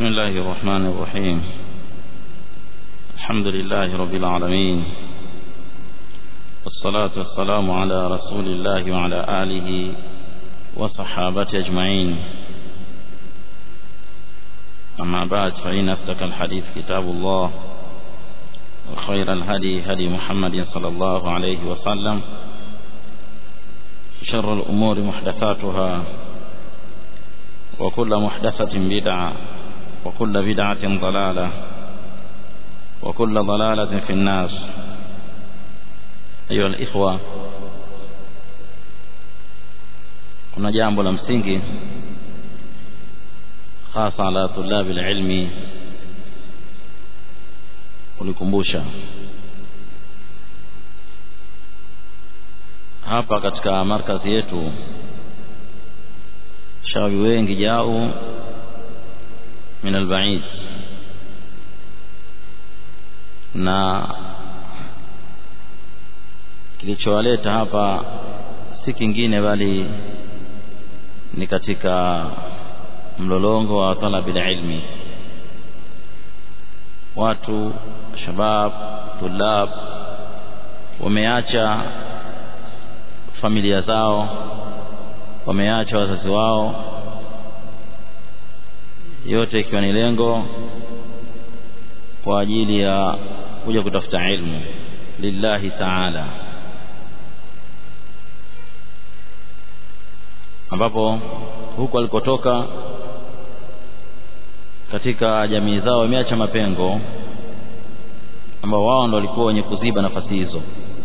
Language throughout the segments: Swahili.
بسم الله الرحمن الرحيم الحمد لله رب العالمين والصلاة والسلام على رسول الله وعلى آله وصحابته أجمعين أما بعد فإن أصدق الحديث كتاب الله وخير الهدي هدي محمد صلى الله عليه وسلم شر الأمور محدثاتها وكل محدثة بدعة وكل بدعة ضلالة وكل ضلالة في الناس أيها الإخوة kuna jambo la msingi hasa ala tulabi ilmi kulikumbusha hapa katika markazi yetu shawi wengi jau min albaid na kilichowaleta hapa si kingine bali ni katika mlolongo wa talabi ilmi watu shabab tulab wameacha familia zao wameacha wazazi wao yote ikiwa ni lengo kwa ajili ya kuja kutafuta ilmu lillahi taala ambapo huko alikotoka katika jamii zao wameacha mapengo ambao wao ndo walikuwa wenye kuziba nafasi hizo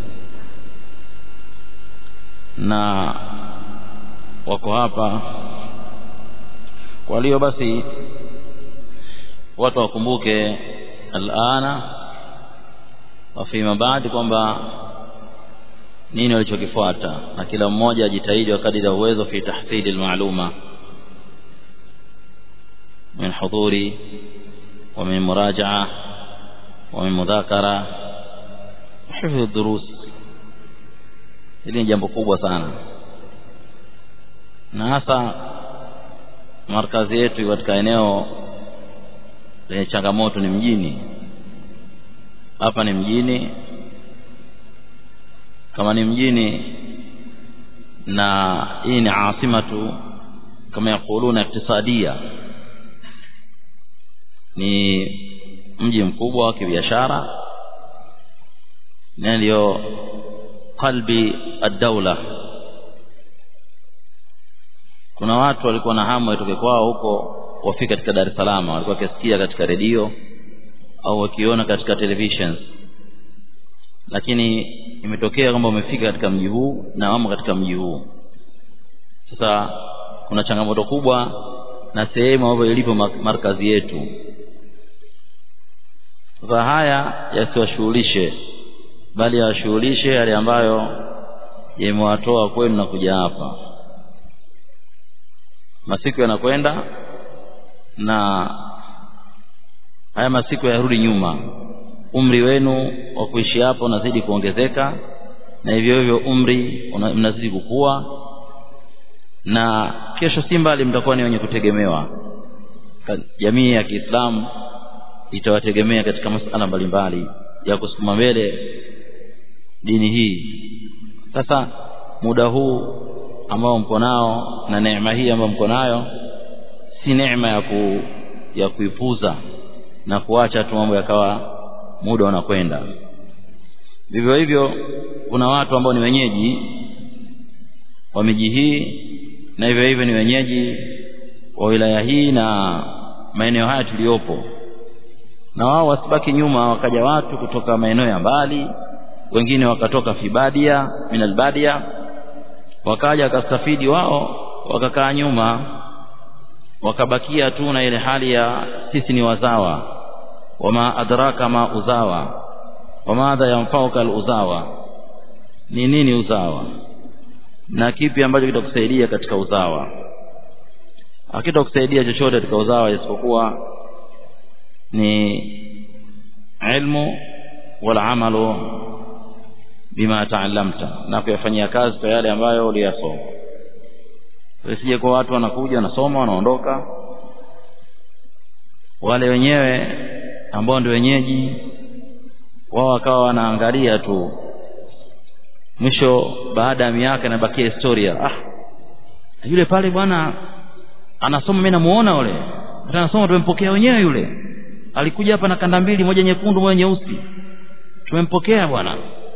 na wako hapa kwa hiyo basi watu wakumbuke alana wa fima baadi kwamba nini walichokifuata na kila mmoja ajitahidi wakati ya uwezo fi tahsili almaluma min hudhuri wa min murajaa wa min mudhakara hifdhi durus hili ni jambo kubwa sana na hasa markazi yetu katika eneo lenye changamoto ni mjini hapa ni mjini kama ni mjini na hii ni asimatu kama yakuluna iktisadia ni mji mkubwa wa kibiashara na ndio qalbi ad-dawla kuna watu walikuwa na hamu watoke kwao huko wafike katika Dar es Salaam walikuwa wakisikia katika redio au wakiona katika televisions lakini imetokea kwamba umefika katika mji huu na wamo katika mji huu sasa kuna changamoto kubwa na sehemu ambayo ilipo markazi yetu sasa haya yasiwashughulishe bali yawashughulishe yale ambayo yamewatoa kwenu na kuja hapa masiku yanakwenda na haya masiku yarudi nyuma umri wenu wa kuishi hapo unazidi kuongezeka na hivyo hivyo umri mnazidi kukua na kesho si mbali mtakuwa ni wenye kutegemewa jamii ya Kiislamu itawategemea katika masuala mbalimbali ya kusukuma mbele dini hii sasa muda huu ambao mko nao na neema hii ambayo mko nayo si neema ya ku, ya kuipuza na kuacha tu mambo yakawa muda unakwenda vivyo hivyo kuna watu ambao ni wenyeji wa miji hii na hivyo hivyo ni wenyeji wa wilaya hii na maeneo haya tuliyopo na wao wasibaki nyuma wakaja watu kutoka maeneo ya mbali wengine wakatoka fibadia minalbadia wakaja wakastafidi wao wakakaa nyuma wakabakia tu na ile hali ya sisi ni wazawa wama adraka ma uzawa wamadha yanfauka aluzawa ni nini uzawa na kipi ambacho kitakusaidia katika uzawa hakitakusaidia chochote katika uzawa isipokuwa ni ilmu wal amalu bima taallamta na kuyafanyia kazi kwa yale ambayo uliyasoma Isije kwa watu wanakuja wanasoma wanaondoka wale wenyewe ambao ndio wenyeji wao wakawa wanaangalia tu mwisho baada ya miaka inabakia historia ah yule pale bwana anasoma mimi namuona yule hata anasoma tumempokea wenyewe yule alikuja hapa na kanda mbili moja nyekundu moja nyeusi tumempokea bwana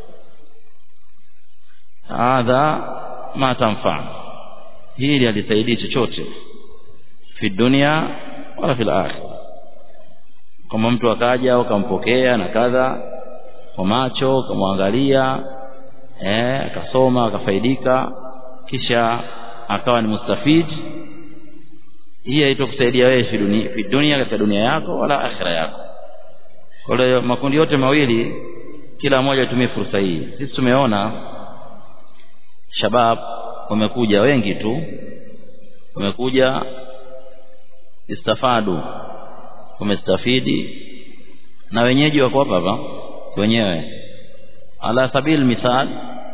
hadha ma tanfa hili alisaidii chochote fi dunia wala fil akhirah kama mtu akaja ukampokea na kadha kwa macho ukamwangalia eh akasoma akafaidika kisha akawa ni mustafid hii haitokusaidia wewe fi dunia fi dunia katika dunia yako wala akhira yako kwa hiyo makundi yote mawili kila mmoja atumie fursa hii sisi tumeona shabab wamekuja wengi tu wamekuja istafadu wamestafidi na wenyeji wako hapa hapa wenyewe ala sabil mithal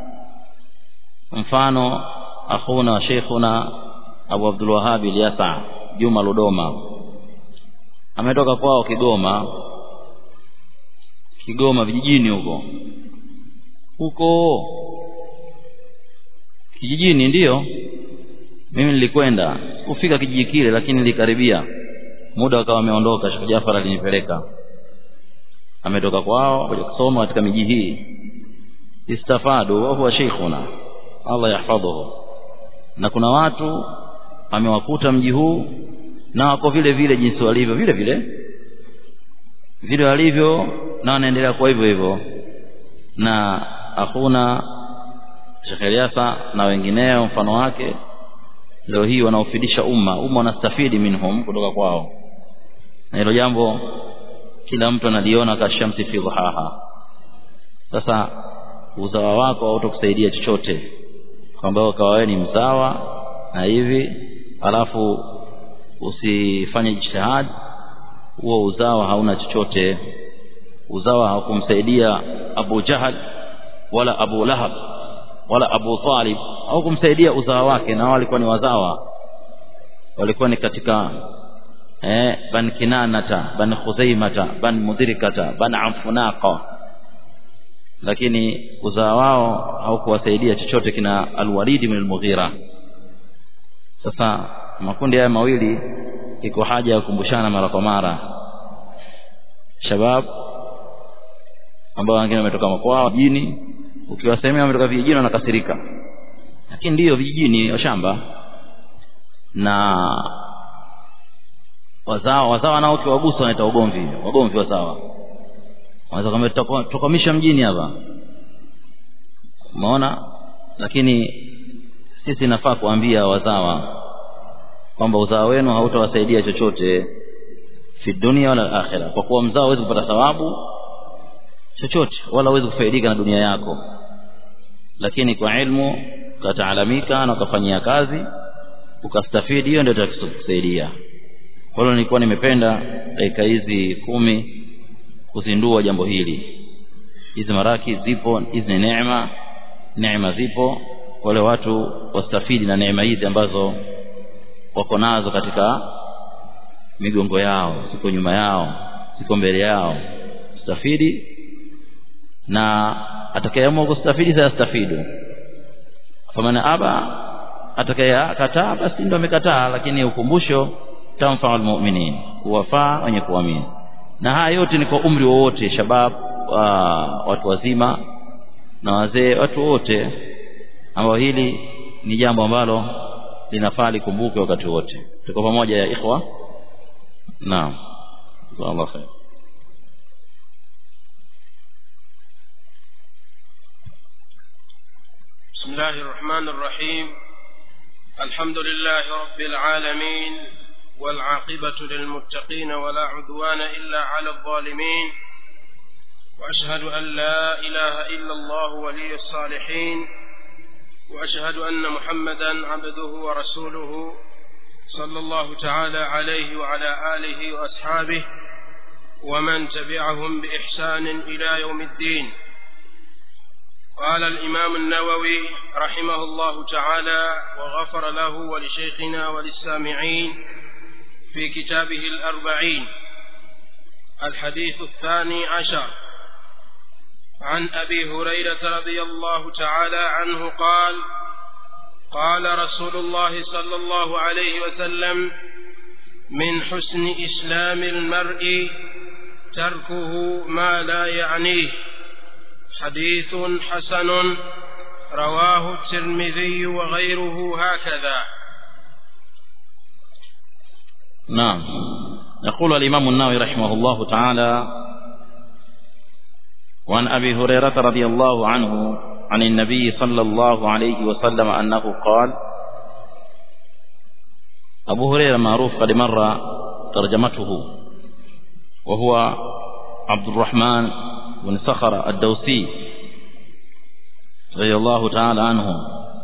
mfano akhuna wa sheikhuna Abu Abdul Wahhab Ilyasa Juma Ludoma ametoka kwao Kigoma Kigoma vijijini huko huko kijijini ndiyo mimi nilikwenda kufika kijiji kile lakini nilikaribia muda akawa ameondoka Sheikh Jafar alinipeleka ametoka kwao kuja kusoma katika miji hii istafadu wa huwa sheikhuna Allah yahfadhuhu na kuna watu amewakuta mji huu na wako vile vile jinsi walivyo vile vile vile walivyo na wanaendelea kwa hivyo hivyo na hakuna Sheikh Eliasa na wengineo mfano wake leo hii wanaofidisha umma umma wanastafidi minhum kutoka kwao na hilo jambo kila mtu analiona kashamsi fi dhuhaha sasa uzawa wako hautakusaidia chochote kwamba ukawa wewe ni mzawa na hivi alafu usifanye jitihad huo uzawa hauna chochote uzawa haukumsaidia Abu Jahal wala Abu Lahab wala Abu Talib au kumsaidia uzawa wake na walikuwa ni wazawa walikuwa ni katika eh ban kinanata ban khuzaimata ban mudhirikata ban amfunaqa lakini uzao wao haukuwasaidia chochote kina alwalidi min almughira sasa makundi haya mawili iko haja ya kukumbushana mara kwa mara shabab ambao wengine wametoka makwao mjini ukiwasemea wametoka vijijini wanakasirika lakini ndiyo vijijini shamba na wazao wazao nao ukiwagusa wanaita ugomvi wagomvi wazawa wanaweza kwamba tutakwamisha mjini hapa umeona lakini sisi nafaa kuambia wazawa kwamba uzao wenu hautawasaidia chochote fi dunia wala akhira kwa kuwa mzao hawezi kupata thawabu chochote wala hawezi kufaidika na dunia yako lakini kwa ilmu ukataalamika na ukafanyia kazi ukastafidi hiyo ndio itakusaidia kwa hiyo nilikuwa nimependa dakika hizi kumi kuzindua jambo hili hizi maraki zipo hizi ni neema neema zipo wale watu wastafidi na neema hizi ambazo wako nazo katika migongo yao siko nyuma yao siko mbele yao stafidi na atakayeamua kustafidi sayastafidu famana aba atakayekataa basi ndo amekataa lakini ukumbusho tamfa almu'minin kuwafaa wenye kuamini na haya yote ni kwa umri wowote shabab wa, watu wazima na wazee watu wote ambao hili ni jambo ambalo linafaa likumbuke wakati wote tuko pamoja ya ikhwa naam Allah khair بسم الله الرحمن الرحيم الحمد لله رب العالمين والعاقبة للمتقين ولا عدوان إلا على الظالمين وأشهد أن لا إله إلا الله ولي الصالحين وأشهد أن محمدا عبده ورسوله صلى الله تعالى عليه وعلى آله وأصحابه ومن تبعهم بإحسان إلى يوم الدين قال الإمام النووي رحمه الله تعالى وغفر له ولشيخنا وللسامعين في كتابه الأربعين الحديث الثاني عشر عن أبي هريرة رضي الله تعالى عنه قال قال رسول الله صلى الله عليه وسلم من حسن إسلام المرء تركه ما لا يعنيه حديث حسن رواه الترمذي وغيره هكذا نعم يقول الإمام النووي رحمه الله تعالى وعن أبي هريرة رضي الله عنه عن النبي صلى الله عليه وسلم أنه قال أبو هريرة معروف قد مر ترجمته وهو عبد الرحمن بن صخر الدوسي رضي الله تعالى عنه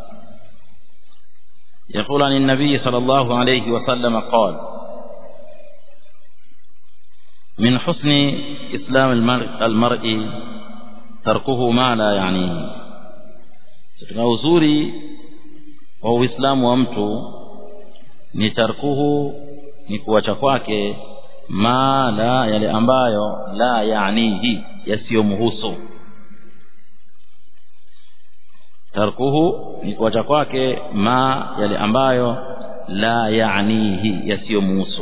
يقول عن النبي صلى الله عليه وسلم قال من حسن إسلام المرء, المرء تركه ما لا يعنيه katika uzuri wa uislamu wa mtu ni tarkuhu ni kuacha kwake ma la yale ambayo la yaanihi yasiyomhusu tarkuhu ni kuacha kwake ma yale ambayo la yaanihi yasiyomhusu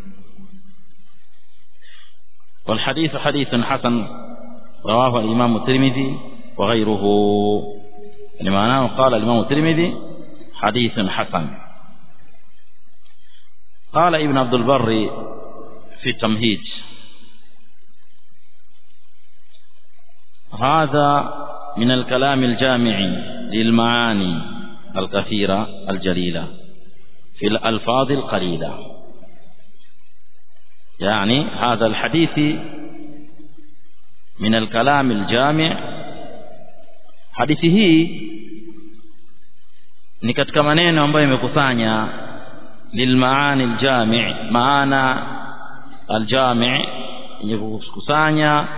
والحديث حديث حسن رواه الإمام الترمذي وغيره لمعناه قال الإمام الترمذي حديث حسن قال ابن عبد البر في التمهيد هذا من الكلام الجامع للمعاني الكثيرة الجليلة في الألفاظ القليلة يعني هذا الحديث من الكلام الجامع hadithi hii ni katika maneno ambayo imekusanya lilmaani aljami maana aljami yenye kukusanya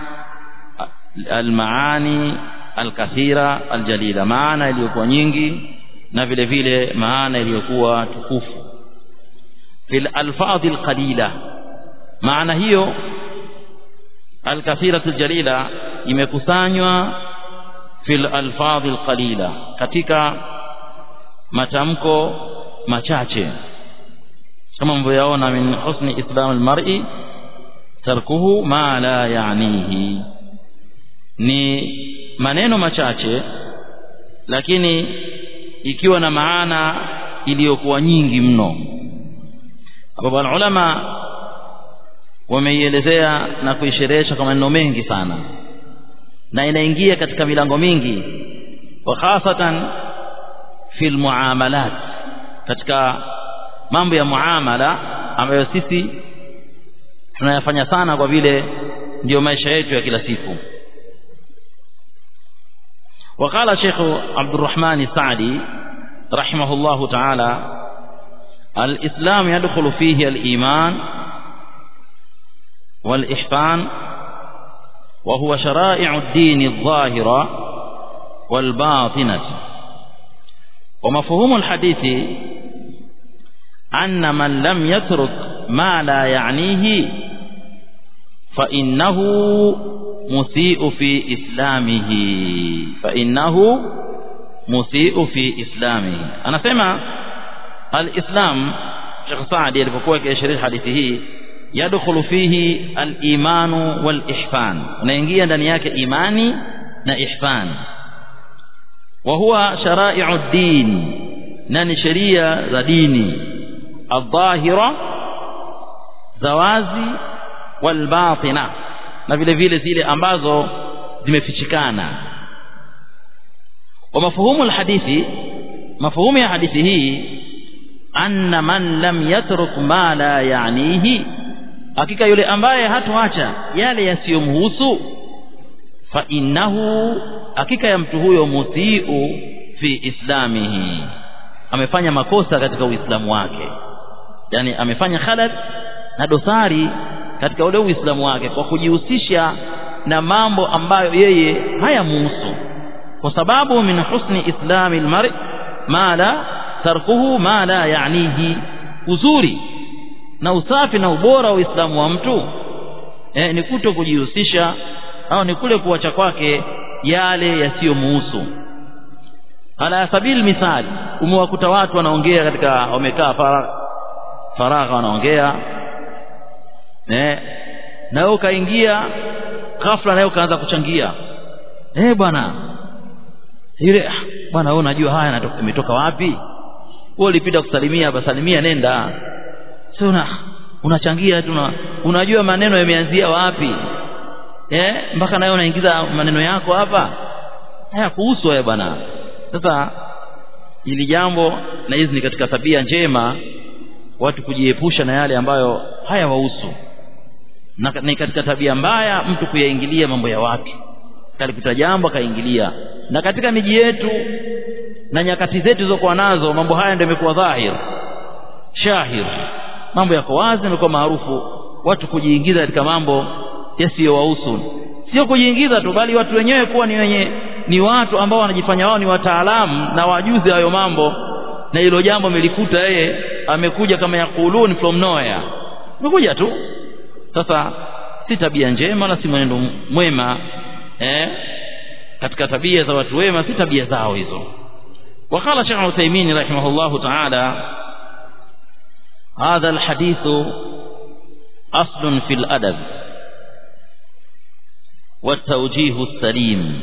almaani alkathira aljalila maana iliyokuwa nyingi na vile vile maana iliyokuwa tukufu fil alfadhi alqalila maana hiyo alkathiratu aljalila imekusanywa fil alfadhi alqalila katika matamko machache kama mvyoyaona min husni islam almar'i tarkuhu ma la yaanihi ni maneno machache lakini ikiwa na maana iliyokuwa nyingi mno ambapo ulama wameielezea na kuisherehesha kwa maneno mengi sana na inaingia katika milango mingi wa hasatan fil muamalat katika mambo ya muamala ambayo sisi tunayafanya sana kwa vile ndiyo maisha yetu ya kila siku وقال شيخ عبد الرحمن السعدي رحمه الله تعالى الإسلام يدخل فيه الإيمان والإحسان وهو شرائع الدين الظاهرة والباطنة ومفهوم الحديث أن من لم يترك ما لا يعنيه فإنه مسيء في إسلامه فإنه مسيء في إسلامه أنا سمع الإسلام شيخ سعدي alipokuwa akiashiria hadithi hii yadkhulu fihi al-imanu wal-ihsan unaingia ndani yake imani na ihsan wa huwa shara'i'u ad-din na ni sheria za dini adh-dhahira zawazi wal-batina na vile vile zile ambazo zimefichikana wa mafuhumu al-hadithi mafuhumu ya hadithi hii anna man lam yatruk ma la ya'nihi hakika yule ambaye hatoacha yale yasiyomhusu fa innahu hakika ya mtu huyo mutiu fi islamihi amefanya makosa katika uislamu wake yani amefanya khalal na dosari katika ule uislamu wake kwa kujihusisha na mambo ambayo yeye hayamuhusu kwa sababu min husni islami almar'i ma la tarkuhu ma la yaanihi uzuri na usafi na ubora wa Uislamu wa mtu eh, ni kuto kujihusisha au ni kule kuacha kwake yale yasiyomuhusu ala sabili mithali umewakuta watu wanaongea katika wamekaa faragha faragha wanaongea eh na wewe ukaingia ghafla nawe ukaanza kuchangia eh bwana ile bwana wewe unajua haya imetoka wapi wewe ulipita kusalimia basalimia nenda sio una unachangia tu unajua maneno yameanzia wapi eh mpaka nawe unaingiza maneno yako hapa haya kuhusu haya bwana sasa hili jambo na hizi ni katika tabia njema watu kujiepusha na yale ambayo hayawahusu na ni katika tabia mbaya mtu kuyaingilia mambo ya watu kalikuta jambo akaingilia na katika miji yetu na nyakati zetu zilizokuwa nazo mambo haya ndio yamekuwa dhahir shahir mambo yako wazi yamekuwa maarufu watu kujiingiza katika mambo yasiyowahusu sio kujiingiza tu bali watu wenyewe kuwa ni wenye ni watu ambao wanajifanya wao ni wataalamu na wajuzi hayo mambo na hilo jambo amelikuta yeye amekuja kama yakulun from nowhere amekuja tu sasa si tabia njema na si mwenendo mwema eh katika tabia za watu wema si tabia zao hizo وقال شيخ عثيمين رحمه الله تعالى هذا الحديث أصل في الأدب والتوجيه السليم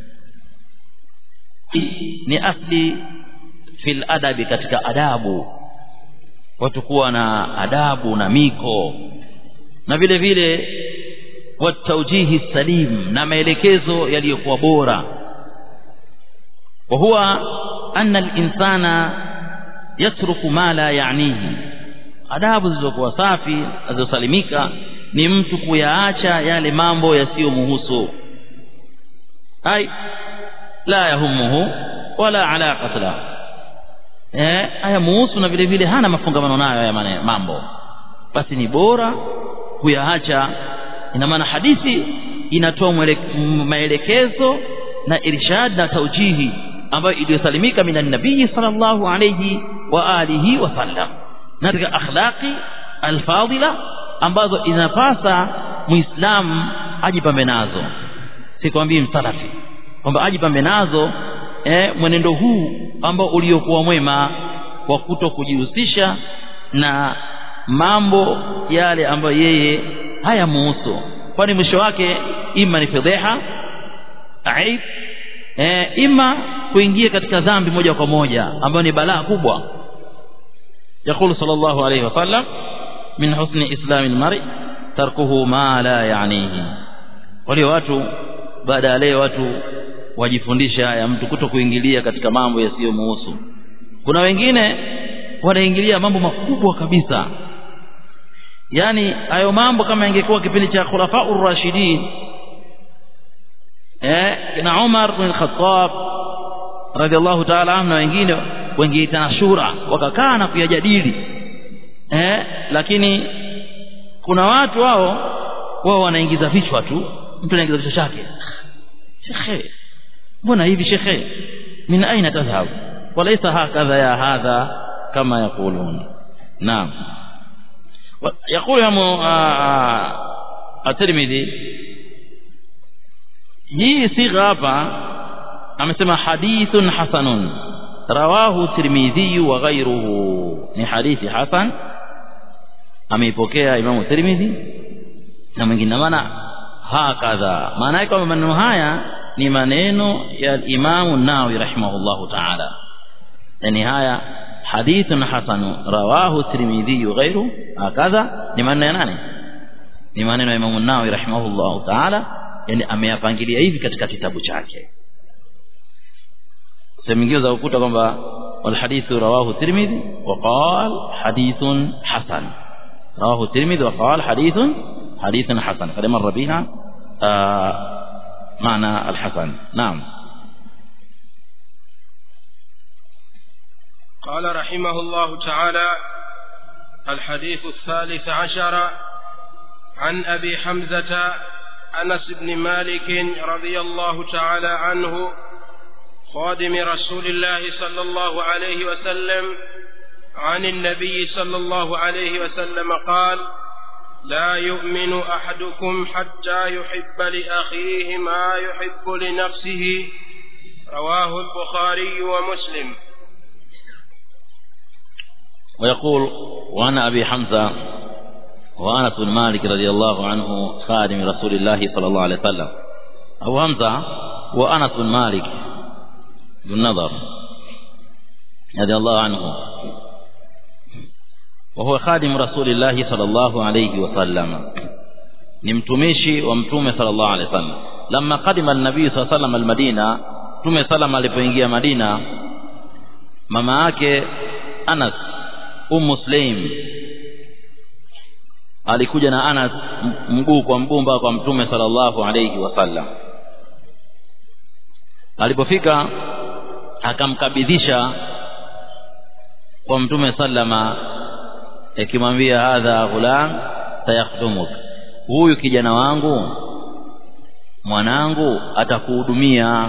ni asli fil adabi katika adabu watu kuwa na adabu na miko na vile vile wataujihi salim na maelekezo yaliyokuwa bora wa huwa anna al-insana yatruku ma la ya'nihi adabu zilizokuwa safi zilizosalimika ni mtu kuyaacha yale mambo yasiyomhusu ai la yahumuhu wala alaqata la eh haya muhusu na vile vile hana mafungamano nayo haya mambo basi ni bora kuyaacha ina maana hadithi inatoa maelekezo na irshad na taujihi ambayo iliyosalimika minan nabii sallallahu alayhi wa alihi wa sallam na katika akhlaqi alfadila ambazo inapasa muislamu ajipambe nazo sikwambii msalafi kwamba ajipambe nazo eh, mwenendo huu ambao uliokuwa mwema wa kuto kujihusisha na mambo yale ambayo yeye hayamuhusu kwani mwisho wake ima ni fedheha aib e, ima kuingia katika dhambi moja kwa moja ambayo ni balaa kubwa يقول صلى الله عليه وسلم من حسن إسلام المرء تركه ما لا يعنيه wale watu baada ya leo watu wajifundisha haya mtu kuto kuingilia katika mambo yasiyomuhusu kuna wengine wanaingilia mambo makubwa kabisa yani hayo mambo kama ingekuwa kipindi cha khulafaur rashidin eh na Umar bin Khattab radhiallahu ta'ala anhu na wengine wengeitana shura wakakaa na kuyajadili eh lakini kuna watu wao wao wanaingiza vichwa tu mtu anaingiza kichwa chake shekhe mbona hivi shekhe min aina tadhhab walaysa hakadha ya hadha kama yaqulun naam يقول يا الترمذي hii sigha hapa amesema hadithun hasanun rawahu tirmidhi wa ghayruhu ni hadithi hasan ameipokea imamu tirmidhi na mwingine maana hakadha maana yake kwamba maneno haya ni maneno ya imamu nawawi rahimahullahu ta'ala yani haya hadithun hasan rawahu tirmidhi wa ghayruhu hakadha ni maneno ya nani ni maneno ya imamu nawawi rahimahullahu ta'ala yani ameyapangilia hivi katika kitabu chake sehemu nyingine za ukuta kwamba wal hadithu rawahu tirmidhi wa qala hadithun hasan rawahu tirmidhi wa qala hadithun hadithun hasan qad marra bina معنى الحسن نعم قال رحمه الله تعالى الحديث الثالث عشر عن أبي حمزة أنس بن مالك رضي الله تعالى عنه خادم رسول الله صلى الله عليه وسلم عن النبي صلى الله عليه وسلم قال لا يؤمن أحدكم حتى يحب لأخيه ما يحب لنفسه رواه البخاري ومسلم ويقول وعن أبي حمزة وأنس بن مالك رضي الله عنه خادم رسول الله صلى الله عليه وسلم أبو حمزة وأنس بن مالك بن نضر رضي الله عنه وهو خادم رسول الله صلى الله عليه وسلم نمتمشي ومتومه صلى الله عليه وسلم لما قدم النبي صلى الله عليه وسلم المدينة mtume salama alipoingia Madina mama yake Anas Ummu Sulaim alikuja na Anas mguu kwa mguu mpaka kwa mtume sallallahu alayhi wasallam alipofika akamkabidhisha kwa mtume sallama akimwambia hadha ghulam sayakhdumuk huyu kijana wangu mwanangu atakuhudumia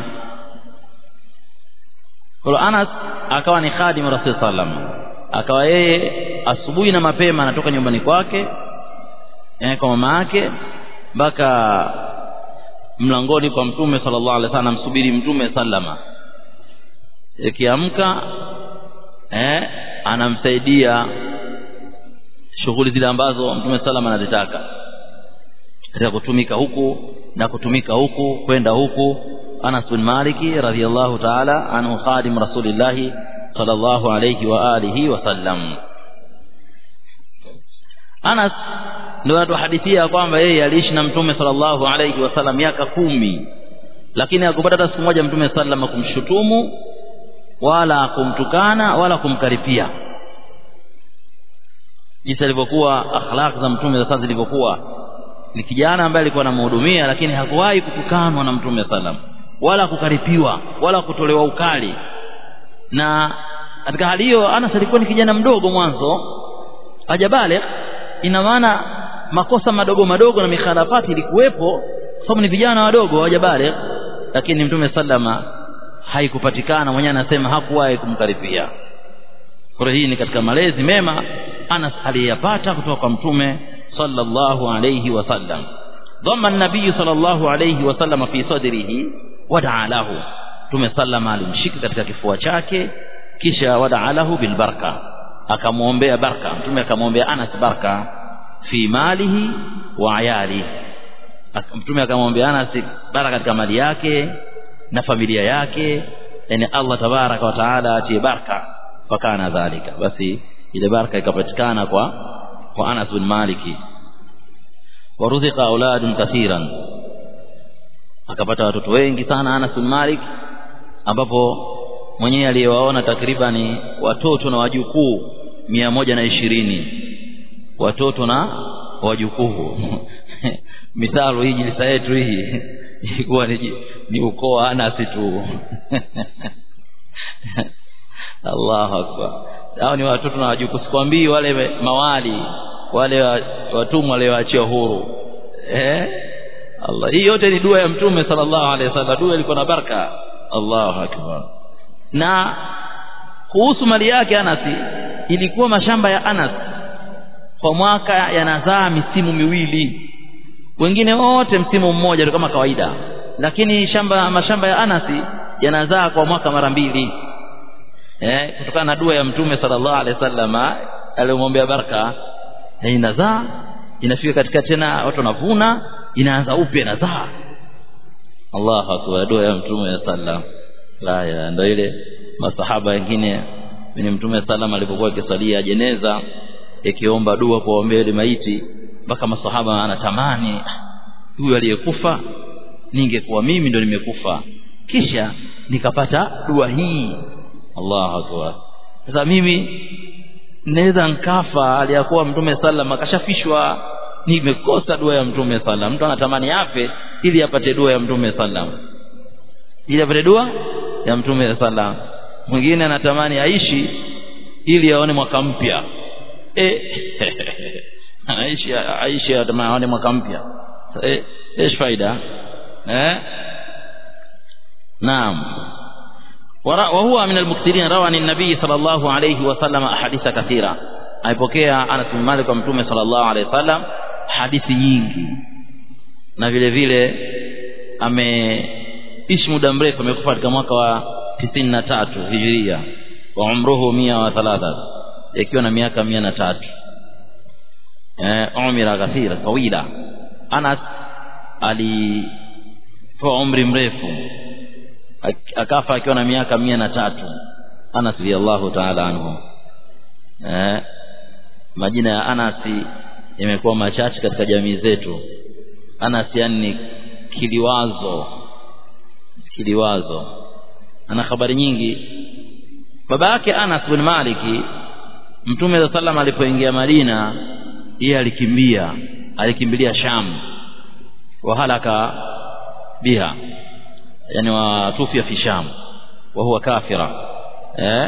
kwa Anas akawa ni khadimu Rasul sallam akawa yeye asubuhi na mapema anatoka nyumbani kwake eh, kwa mama yake mpaka mlangoni kwa mtume sallallahu alaihi wasallam msubiri mtume sallama ikiamka eh, anamsaidia shughuli zile ambazo mtume salama anazitaka katika kutumika huku na kutumika huku kwenda huku Anas bin Maliki radhiyallahu ta'ala anhu khadim Rasulillah sallallahu alayhi wa alihi wa sallam Anas ndio anatuhadithia kwamba yeye aliishi na mtume sallallahu alayhi wasallam miaka kumi lakini hakupata hata siku moja mtume sallam kumshutumu wala kumtukana wala kumkaripia jinsi alivyokuwa akhlaq za mtume sasa zilivyokuwa ni kijana ambaye alikuwa anamhudumia lakini hakuwahi kutukanwa na mtume sallam wala kukaripiwa wala kutolewa ukali na katika hali hiyo Anas alikuwa ni kijana mdogo mwanzo hajabale ina maana makosa madogo madogo na mikhalafati ilikuwepo sababu ni vijana wadogo hawajabale lakini mtume sallama haikupatikana mwenyewe anasema hakuwahi kumkaripia kwa hii ni katika malezi mema Anas aliyapata kutoka kwa mtume sallallahu alayhi wasallam dhamma an-nabiy sallallahu alayhi wasallam fi sadrihi wadaa lahu mtume sallama alimshika katika kifua chake kisha wadaa lahu bil baraka akamwombea baraka mtume akamwombea Anas baraka fi malihi wa ayali mtume akamwombea Anas baraka katika mali yake na familia yake yani Allah tabaraka wa taala atie baraka fakana dhalika basi ile baraka ikapatikana kwa kwa Anas bin Maliki waruzika auladun kathiran akapata watoto wengi sana Anas bin Malik ambapo mwenyewe aliyewaona takribani watoto na wajukuu mia moja na ishirini watoto na wajukuu mithalo hii jilisa yetu hii ilikuwa ni, ni ukoo wa Anas tu Allahu akbar hao ni watoto na wajukuu sikwambii wale mawali wale watumwa walioachia huru eh Allah hii yote ni dua ya mtume sallallahu alaihi wasallam dua ilikuwa na baraka Allahu akbar na kuhusu mali yake Anas ilikuwa mashamba ya Anas kwa mwaka yanazaa misimu miwili wengine wote msimu mmoja kama kawaida lakini shamba mashamba ya Anas yanazaa kwa mwaka mara mbili eh kutokana na dua ya mtume sallallahu alaihi wasallam aliyomwombea baraka inazaa inafika katika tena watu wanavuna inaanza upya inazaa Allahu akbar dua ya mtume sallam la ya ndio ile masahaba wengine ni mtume sallam alipokuwa akisalia jeneza ikiomba dua kuombea ile maiti mpaka masahaba anatamani huyu aliyekufa ningekuwa mimi ndo nimekufa kisha nikapata dua hii Allahu akbar sasa mimi naweza nkafa aliyakuwa mtume sallam akashafishwa nimekosa dua ya mtume sallam mtu anatamani afe ili apate dua ya mtume sallam ili apate dua ya mtume sallam mwingine anatamani aishi ili aone mwaka mpya eh anaishi aishi anatamani aone mwaka mpya eh ايش faida eh naam وهو من المكثرين روى عن النبي صلى الله عليه وسلم احاديث كثيره aipokea Anas bin Malik kwa mtume sallallahu alaihi wasallam hadithi nyingi na vile vile ameishi muda mrefu amekufa katika mwaka wa tisini na tatu hijiria wa umruhu mia wa thalatha ikiwa na miaka mia na tatu eh, umira kathira tawila Anas alipewa umri mrefu akafa akiwa na miaka mia na tatu Anas radhiallahu ta'ala anhu eh, majina ya Anasi yamekuwa machache katika jamii zetu Anas yani kiliwazo kiliwazo ana habari nyingi baba yake Anas bin Maliki Mtume wa sallam alipoingia Madina yeye alikimbia alikimbilia Sham wa halaka biha yani watufia fi Sham wa huwa kafira eh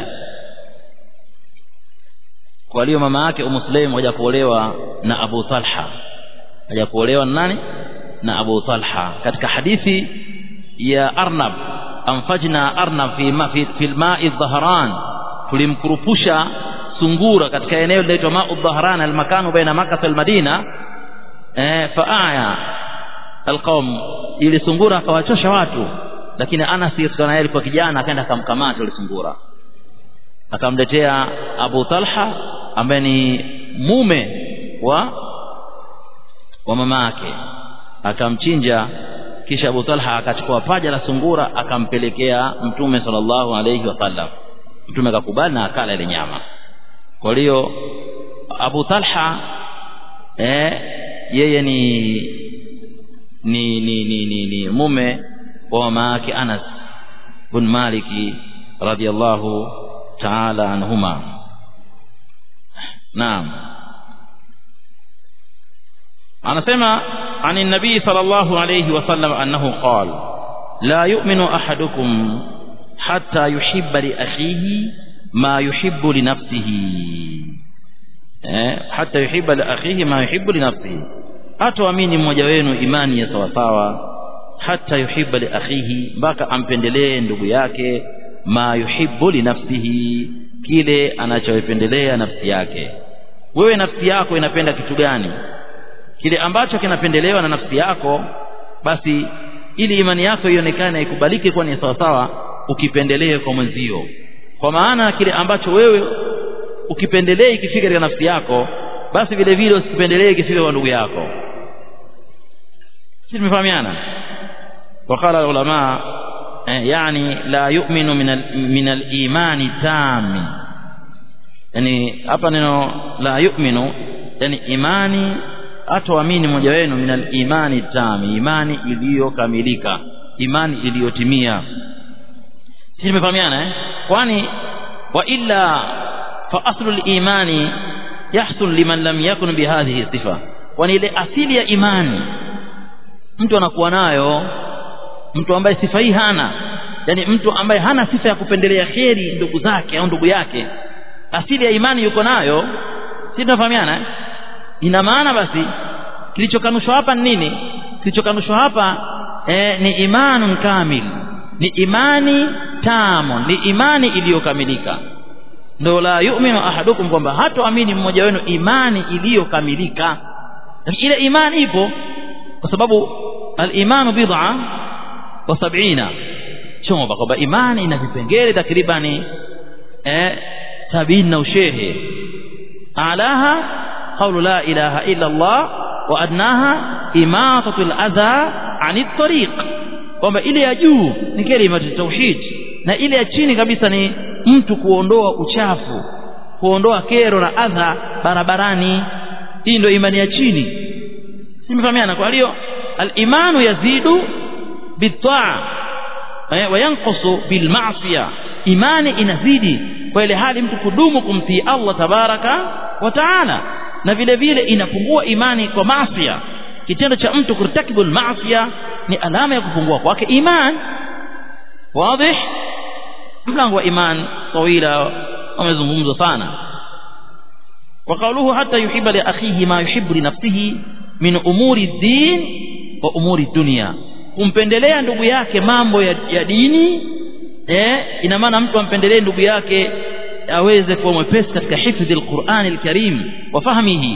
kwa hiyo mama yake Ummu Sulaim haja kuolewa na Abu Talha haja kuolewa na nani na Abu Talha katika hadithi ya Arnab amfajna Arnab fi ma fi, fi al-ma'i dhahran tulimkurupusha sungura katika eneo linaloitwa ma'u dhahran al-makanu baina Makkah wal Madina eh faaya alqaum ili sungura akawachosha watu lakini Anas kutokana naye alikuwa kijana akaenda akamkamata yule sungura akamletea Abu Talha ambaye ni mume wa wa mama yake akamchinja kisha Abu Talha akachukua paja la sungura akampelekea Mtume sallallahu alayhi wasallam Mtume akakubali na akala ile nyama kwa hiyo Abu Talha eh, yeye ni ni ni, ni, ni, ni mume wa mama yake Anas bin Maliki radiyallahu ta'ala anhuma naam anasema عن النبي صلى الله عليه وسلم أنه قال لا يؤمن أحدكم حتى يحب لأخيه ما يحب لنفسه حتى يحب لأخيه ما يحب لنفسه hatoamini mmoja wenu imani ya sawasawa hata yuhibba li akhihi mpaka ampendelee ndugu yake ma yuhibbu li nafsihi kile anachoipendelea nafsi yake wewe nafsi yako inapenda kitu gani kile ambacho kinapendelewa na nafsi yako basi ili imani yako ionekane ikubalike kuwa ni sawasawa ukipendelee kwa mwenzio kwa maana kile ambacho wewe ukipendelee ikifika katika nafsi yako basi vile vile usipendelee ikifika kwa ndugu yako sisi tumefahamiana وقال العلماء يعني لا يؤمن من من الايمان تام يعني hapa neno la yu'minu yani imani atoamini mmoja wenu min al-imani tami imani iliyokamilika imani iliyotimia sisi tumefahamiana eh kwani wa illa fa aslu al-imani yahsul liman lam yakun bihadhihi sifa kwani ile asili ya imani mtu anakuwa nayo mtu ambaye sifa hii hana yani mtu ambaye hana sifa ya kupendelea kheri ndugu zake au ndugu yake asili ya imani yuko nayo si tunafahamiana eh? ina maana basi kilichokanushwa hapa ni nini kilichokanushwa hapa eh, ni imanun kamil ni imani tamo ni imani iliyokamilika ndo la yu'minu ahadukum kwamba hatoamini mmoja wenu imani iliyokamilika ile imani ipo kwa sababu al-imanu bid'a wa sab'ina chomba kwamba imani ina vipengele takribani eh sabini na ushehe alaha qawlu la ilaha illa Allah wa adnaha imatatu al-adha 'ani at-tariq kwamba ile ya juu ni kalima tauhid na ile ya chini kabisa ni mtu kuondoa uchafu kuondoa kero na adha barabarani hii ndio imani ya chini simefahamiana kwa hiyo al-imanu yazidu bitaa wa yanqusu bil ma'siyah imani inazidi kwa ile hali mtu kudumu kumtii Allah tabaraka wa taala na vile vile inapungua imani kwa maasi kitendo cha mtu kurtakibu maasiya ni alama ya kupungua kwake iman wazi mlango wa iman tawila umezungumzwa sana وقوله حتى يحب لأخيه ما يحب لنفسه من أمور الدين وأمور الدنيا kumpendelea ndugu yake mambo ya, ya dini eh ina maana mtu ampendelee ndugu yake aweze kuwa mwepesi katika hifdhi alquran alkarim wa fahmihi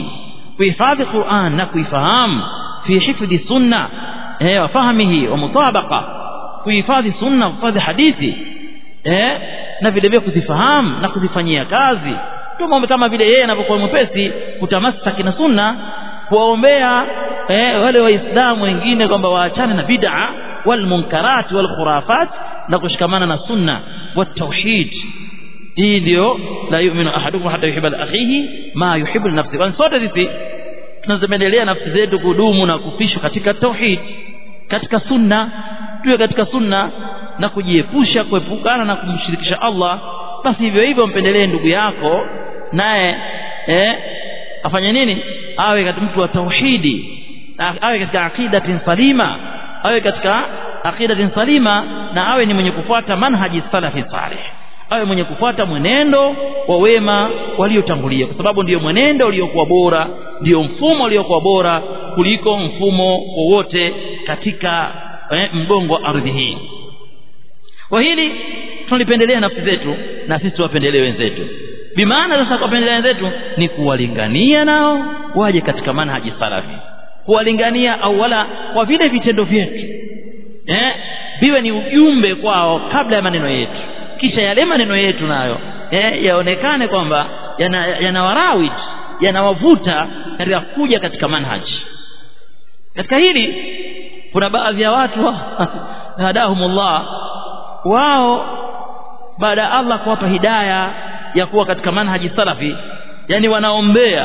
kuhifadhi Qur'an na kuifahamu fi hifdhi sunna eh wa fahmihi wa mutabaqa kuhifadhi sunna kuhifadhi hadithi eh na vile vile kuzifahamu na kuzifanyia kazi ndio kama vile yeye anapokuwa mwepesi kutamasaki na sunna kuwaombea eh, wale waislamu wengine kwamba waachane na bid'a wal munkarat wal khurafat na kushikamana na sunna wa tauhid hii ndio la yu'minu ahadukum hatta yuhibba li akhihi ma yuhibbu li nafsihi kwa sote sisi tunazoendelea nafsi zetu kudumu na kufishwa katika tauhid katika sunna tuwe katika sunna na kujiepusha kuepukana na kumshirikisha Allah basi hivyo hivyo mpendelee ndugu yako naye eh afanye nini awe katika mtu wa tauhidi awe katika aqidatin salima awe katika aqidatin salima na awe ni mwenye kufuata manhaji salafi salih awe mwenye kufuata mwenendo wa wema waliotangulia kwa sababu ndiyo mwenendo uliokuwa bora ndiyo mfumo uliokuwa bora kuliko mfumo wowote katika eh, mgongo wa ardhi hii kwa hili tunalipendelea nafsi zetu na sisi tuwapendelee wenzetu bimaana sasa kuwapendelea wenzetu ni kuwalingania nao waje katika manhaji salafi kuwalingania au wala kwa vile vitendo vyetu eh viwe ni ujumbe kwao kabla ya maneno yetu kisha yale maneno yetu nayo eh yaonekane kwamba yanawarawid yana yanawavuta katika kuja katika manhaji katika hili kuna baadhi ya watu hadahumullah wao baada ya Allah kuwapa hidaya ya kuwa katika manhaji salafi yani wanaombea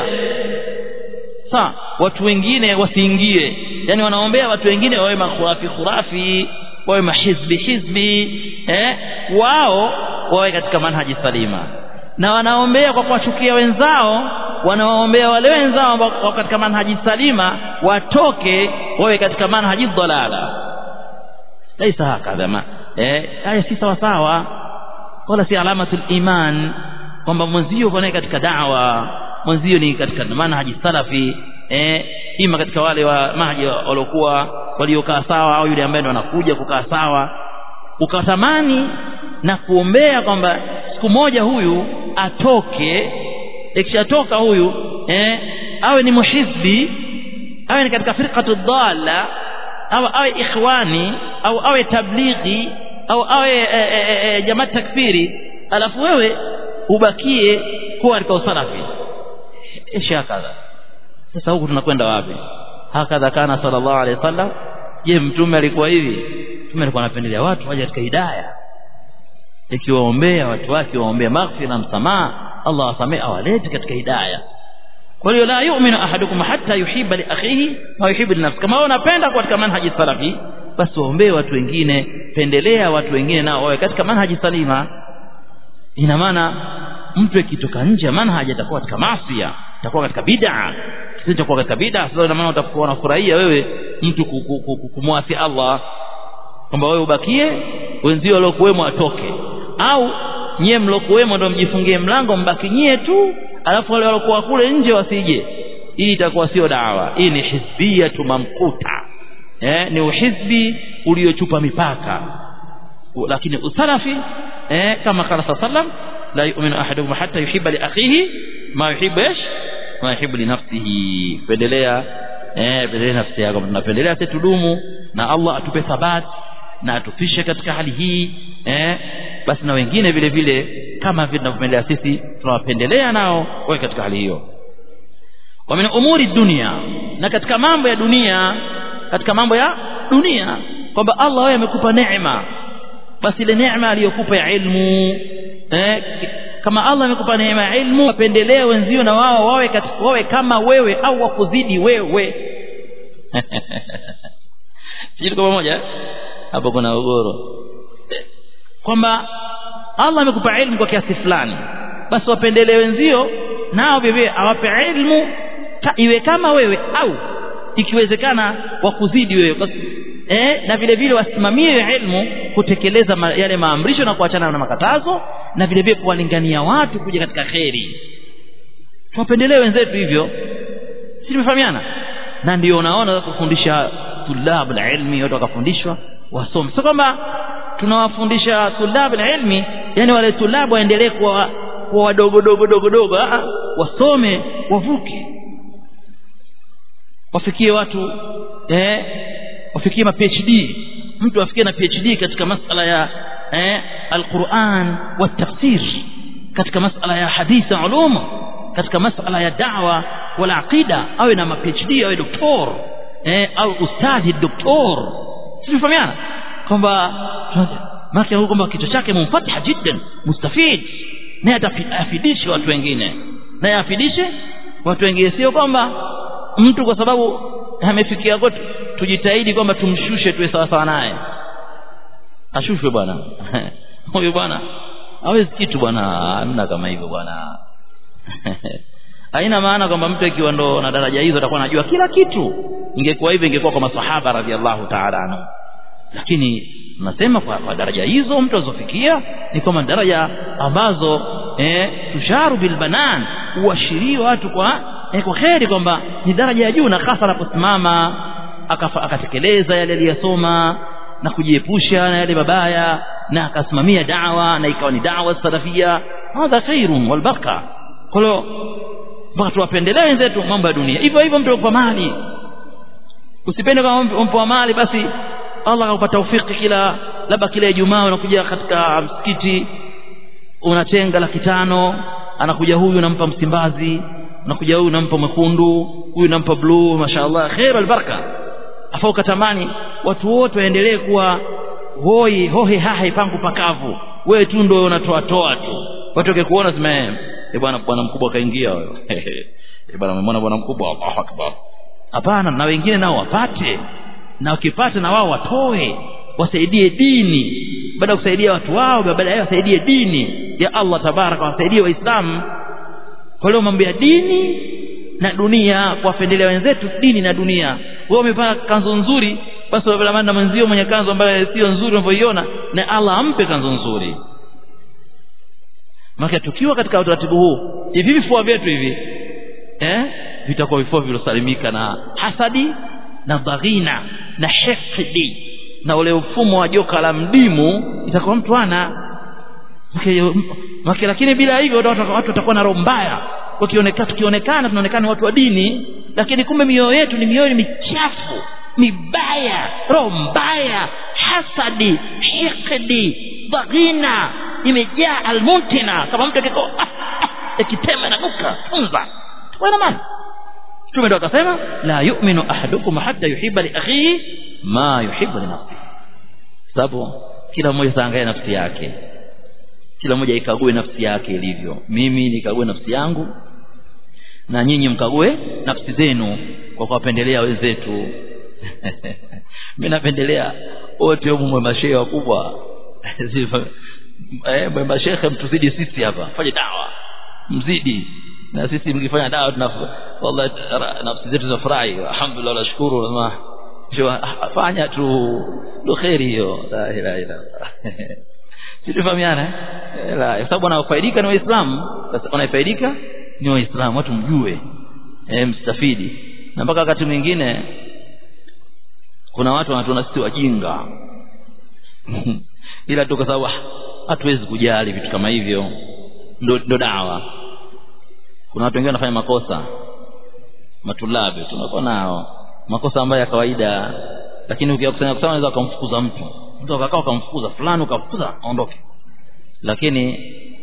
sa watu wengine wasiingie yani wanaombea watu wengine wawe makhurafi khurafi wawe mahizbi hizbi eh wao wawe katika manhaji salima na wanaombea kwa kuwachukia wenzao wanawaombea wale wenzao ambao katika manhaji salima watoke wawe katika manhaji dhalala laisa hakadha ma eh haya si sawa sawa wala si alamatul iman kwamba mwenzio uko naye katika da'wa mwenzio ni katika manhaji salafi eh ima katika wale wa mahaji waliokuwa waliokaa sawa au yule ambaye ndo anakuja kukaa sawa ukatamani na kuombea kwamba siku moja huyu atoke ikishatoka huyu eh awe ni muhizbi awe ni katika firqatu dhalla au awe ikhwani au awe tablighi au awe e, e, e, jamaa takfiri alafu wewe ubakie kuwa katika usalafi ishi hakadha sasa huku tunakwenda wapi hakadha kana sallallahu alaihi wasallam je mtume alikuwa hivi mtume alikuwa anapendelea watu waje katika hidayah ikiwaombea watu wake waombea maghfira na msamaha Allah wasamee awalete katika hidayah kwa hiyo la yu'minu ahadukum hatta yuhibba li akhihi ma yuhibbu li nafsihi kama wewe unapenda katika manhaji salafi basi waombee watu wengine pendelea watu wengine nao wawe katika manhaji salima ina maana mtu akitoka nje ya manhaji atakuwa katika maasi atakuwa katika bid'a sisi tutakuwa katika bid'a sasa ina maana utakuwa unafurahia wewe mtu kumwasi Allah kwamba wewe ubakie wenzio waliokuwemo atoke au nyie mlokuwemo ndio mjifungie mlango mbaki nyie tu alafu wale waliokuwa kule nje wasije hii itakuwa sio dawa hii ni hizbia mamkuta eh ni uhizbi uliochupa mipaka lakini usalafi eh kama qala sallam la yu'minu ahadukum hatta yuhibba li akhihi ma yuhibbu ish ma yuhibbu li nafsihi pendelea eh pendelea nafsi yako tunapendelea sisi tudumu na Allah atupe thabati na atufishe katika hali hii eh basi na wengine vile vile kama vile tunavyopendelea sisi tunawapendelea nao wawe katika hali hiyo wa min umuri dunia na katika mambo ya dunia katika mambo ya dunia kwamba Allah wewe amekupa neema basi ile neema aliyokupa ya ilmu eh kama Allah amekupa neema ya ilmu wapendelee wenzio na wao wawe katika wawe kama wewe au wakuzidi wewe sisi kwa pamoja hapo kuna ugoro kwamba Allah amekupa ilmu kwa kiasi fulani basi wapendelee wenzio nao vivyo awape ilmu iwe kama wewe au ikiwezekana wakuzidi wewe basi eh na vile vile wasimamie ilmu kutekeleza ma, yale maamrisho na kuachana na makatazo na vile vile kuwalingania watu kuja katika kheri tuwapendelee wenzetu hivyo si tumefahamiana na ndio unaona kufundisha tulabu la ilmi watu wakafundishwa wasome sio kwamba tunawafundisha tulabu la ilmi yani wale tulabu waendelee kuwa kuwa wadogo dogo dogo dogo wasome wavuke wafikie watu eh wafikie ma PhD mtu afikie na PhD katika masala ya eh alquran wa tafsir katika masala ya hadithi ulum katika masala ya da'wa wala aqida awe na PhD awe doktor eh au ustadhi doktor sifahamiana kwamba maki huko kwamba kichwa chake mumfatiha jiddan mustafid naye atafidishe watu wengine naye afidishe watu wengine sio kwamba mtu kwa sababu amefikia kote tujitahidi kwamba tumshushe tuwe sawa sawa naye ashushwe bwana huyu bwana hawezi kitu bwana hamna kama hivyo bwana haina maana kwamba mtu ikiwa ndo na daraja hizo atakuwa anajua kila kitu ingekuwa hivyo ingekuwa kwa masahaba radhiallahu ta'ala anhu lakini nasema kwa, kwa daraja hizo mtu azofikia ni kwamba daraja ambazo eh, tusharu bilbanan huashiria watu kwa eh, kwa kheri kwamba ni daraja ya juu na hasa anaposimama akatekeleza yale aliyosoma na kujiepusha na yale mabaya na akasimamia dawa na ikawa ni dawa salafia hadha khairun wal baraka kwa hiyo mpaka tuwapendelee wenzetu mambo ya dunia hivyo hivyo mtu kwa mali usipende kama mpo mali basi Allah akupa taufiki kila labda kila Ijumaa unakuja katika msikiti unatenga laki tano anakuja huyu nampa Msimbazi unakuja huyu nampa mwekundu huyu nampa blue mashaallah khair albaraka afa ukatamani watu wote waendelee kuwa hoi hohe hahe pangu pakavu wewe tu ndio unatoa toa tu watu wakikuona sema eh bwana bwana mkubwa kaingia wewe eh bwana umemwona bwana mkubwa Allahu akbar hapana na wengine nao wapate na wakipata na wao watoe wasaidie dini baada ya kusaidia watu wao baada ya wasaidie dini ya Allah tabaraka wasaidie waislamu kwa leo mambo ya dini na dunia kuwapendelea wenzetu dini na dunia wewe umevaa kanzu nzuri basi wabala na mwenzio mwenye kanzu ambayo sio nzuri unavyoiona na Allah ampe kanzu nzuri maka tukiwa katika utaratibu huu hivi vifua vyetu hivi eh vitakuwa vifua vilosalimika na hasadi na dhaghina na hifdi na ule mfumo wa joka la mdimu itakuwa mtu ana Maki, lakini bila hivyo watu watakuwa na roho mbaya wakionekana tukionekana tunaonekana watu wa dini lakini kumbe mioyo yetu ni mioyo michafu mibaya roho mbaya hasadi hikdi dhaghina imejaa almuntina kama mtu akiko akitema na nuka funza wana maana Mtume ndo akasema la yu'minu ahadukum hatta yuhibba li akhihi ma yuhibbu li nafsihi sababu kila mmoja taangalia nafsi yake kila mmoja ikague nafsi yake ilivyo mimi nikague nafsi yangu na nyinyi mkague nafsi zenu kwa kuwapendelea wenzetu mimi napendelea wote humu mwe mashehe wakubwa eh mwe mashehe mtuzidi sisi hapa fanye dawa mzidi na sisi mkifanya dawa tuna wallahi nafsi zetu zinafurahi alhamdulillah nashukuru na fanya tu ndo khairi hiyo la ilaha illa Situfahamiana eh? La, kwa sababu wanaofaidika ni Waislamu. Sasa wanaofaidika ni Waislamu, watu mjue. Eh, mstafidi. Na mpaka wakati mwingine kuna watu wanatuona sisi wajinga. Ila tu kwa sababu hatuwezi kujali vitu kama hivyo. Ndo, ndo dawa. Kuna watu wengine wanafanya makosa. Matulabi tunakuwa nao. Makosa ambayo ya kawaida lakini ukiyakusanya kusanya unaweza kumfukuza mtu mtu akakaa ukamfukuza fulani ukamfukuza aondoke lakini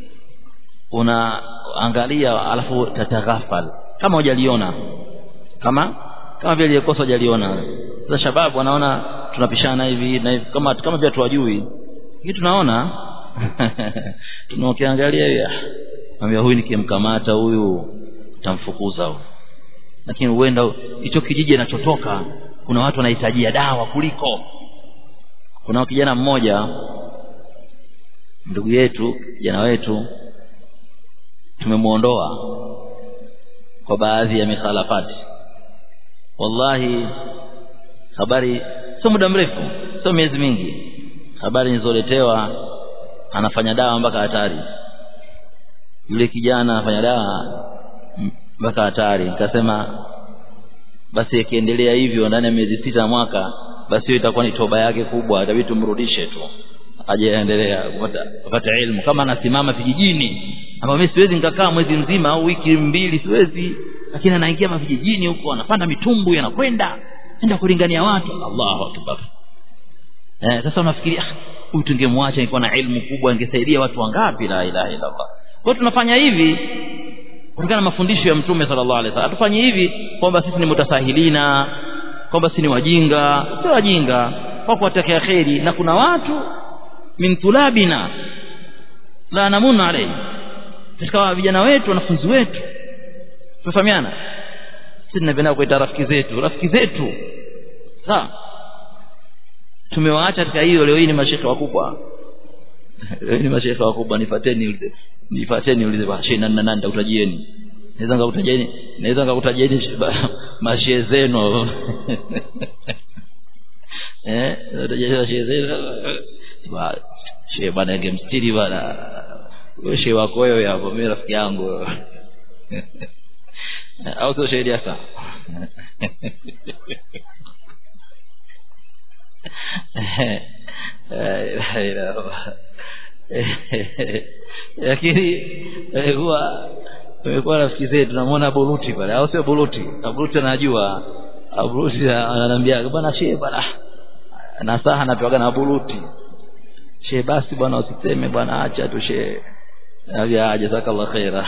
unaangalia alafu tataghafal kama hujaliona kama kama vile aliyekosa hujaliona sasa shababu wanaona tunapishana hivi na hivi kama kama vile tuwajui hii tunaona tunaokiangalia hivi ambia huyu nikimkamata huyu tamfukuza huyu lakini huenda hicho kijiji anachotoka kuna watu wanahitajia dawa kuliko kuna kijana mmoja ndugu yetu kijana wetu tumemuondoa kwa baadhi ya mikhalafati wallahi habari sio muda mrefu sio miezi mingi habari nilizoletewa anafanya dawa mpaka hatari yule kijana anafanya dawa mpaka hatari nikasema basi akiendelea hivyo ndani ya miezi sita mwaka basi hiyo itakuwa ni toba yake kubwa itabidi tumrudishe tu ajaendelea kupata kupata ilmu kama anasimama vijijini ambapo mimi siwezi nikakaa mwezi mzima au wiki mbili siwezi lakini anaingia mavijijini huko anapanda mitumbu anakwenda enda kulingania watu Allahu akbar eh sasa unafikiria huyu tungemwacha ingekuwa na ilmu kubwa ingesaidia watu wangapi la ilaha illa Allah kwa tunafanya hivi kulingana na mafundisho ya mtume sallallahu alaihi wasallam tufanye hivi kwamba sisi ni mutasahilina kwamba sisi ni wajinga sio wajinga kwa kuwatakia kheri na kuna watu min tulabina la namuna alayhi katika vijana wetu wanafunzi wetu tumefahamiana sisi tunapenda kuita rafiki zetu rafiki zetu sawa tumewaacha katika hiyo leo hii ni mashekhe wakubwa leo ni mashekhe wakubwa nifateni nifateni ulize shehe nani nani nitakutajieni naweza ngakutajieni naweza ngakutajieni mashehe zenu eh utajieni shehe zenu shehe bwana ingemstiri bwana wewe shehe wako wewe hapo mimi rafiki yangu au sio shehe hasa lakini huwa tumekuwa rafiki zetu tunamwona buruti pale au sio buruti buruti anajua buruti ananiambia bwana shehe bwana nasaha anapewaga na buruti shehe basi bwana usiseme bwana acha tu shehe Nabia jazakallah khaira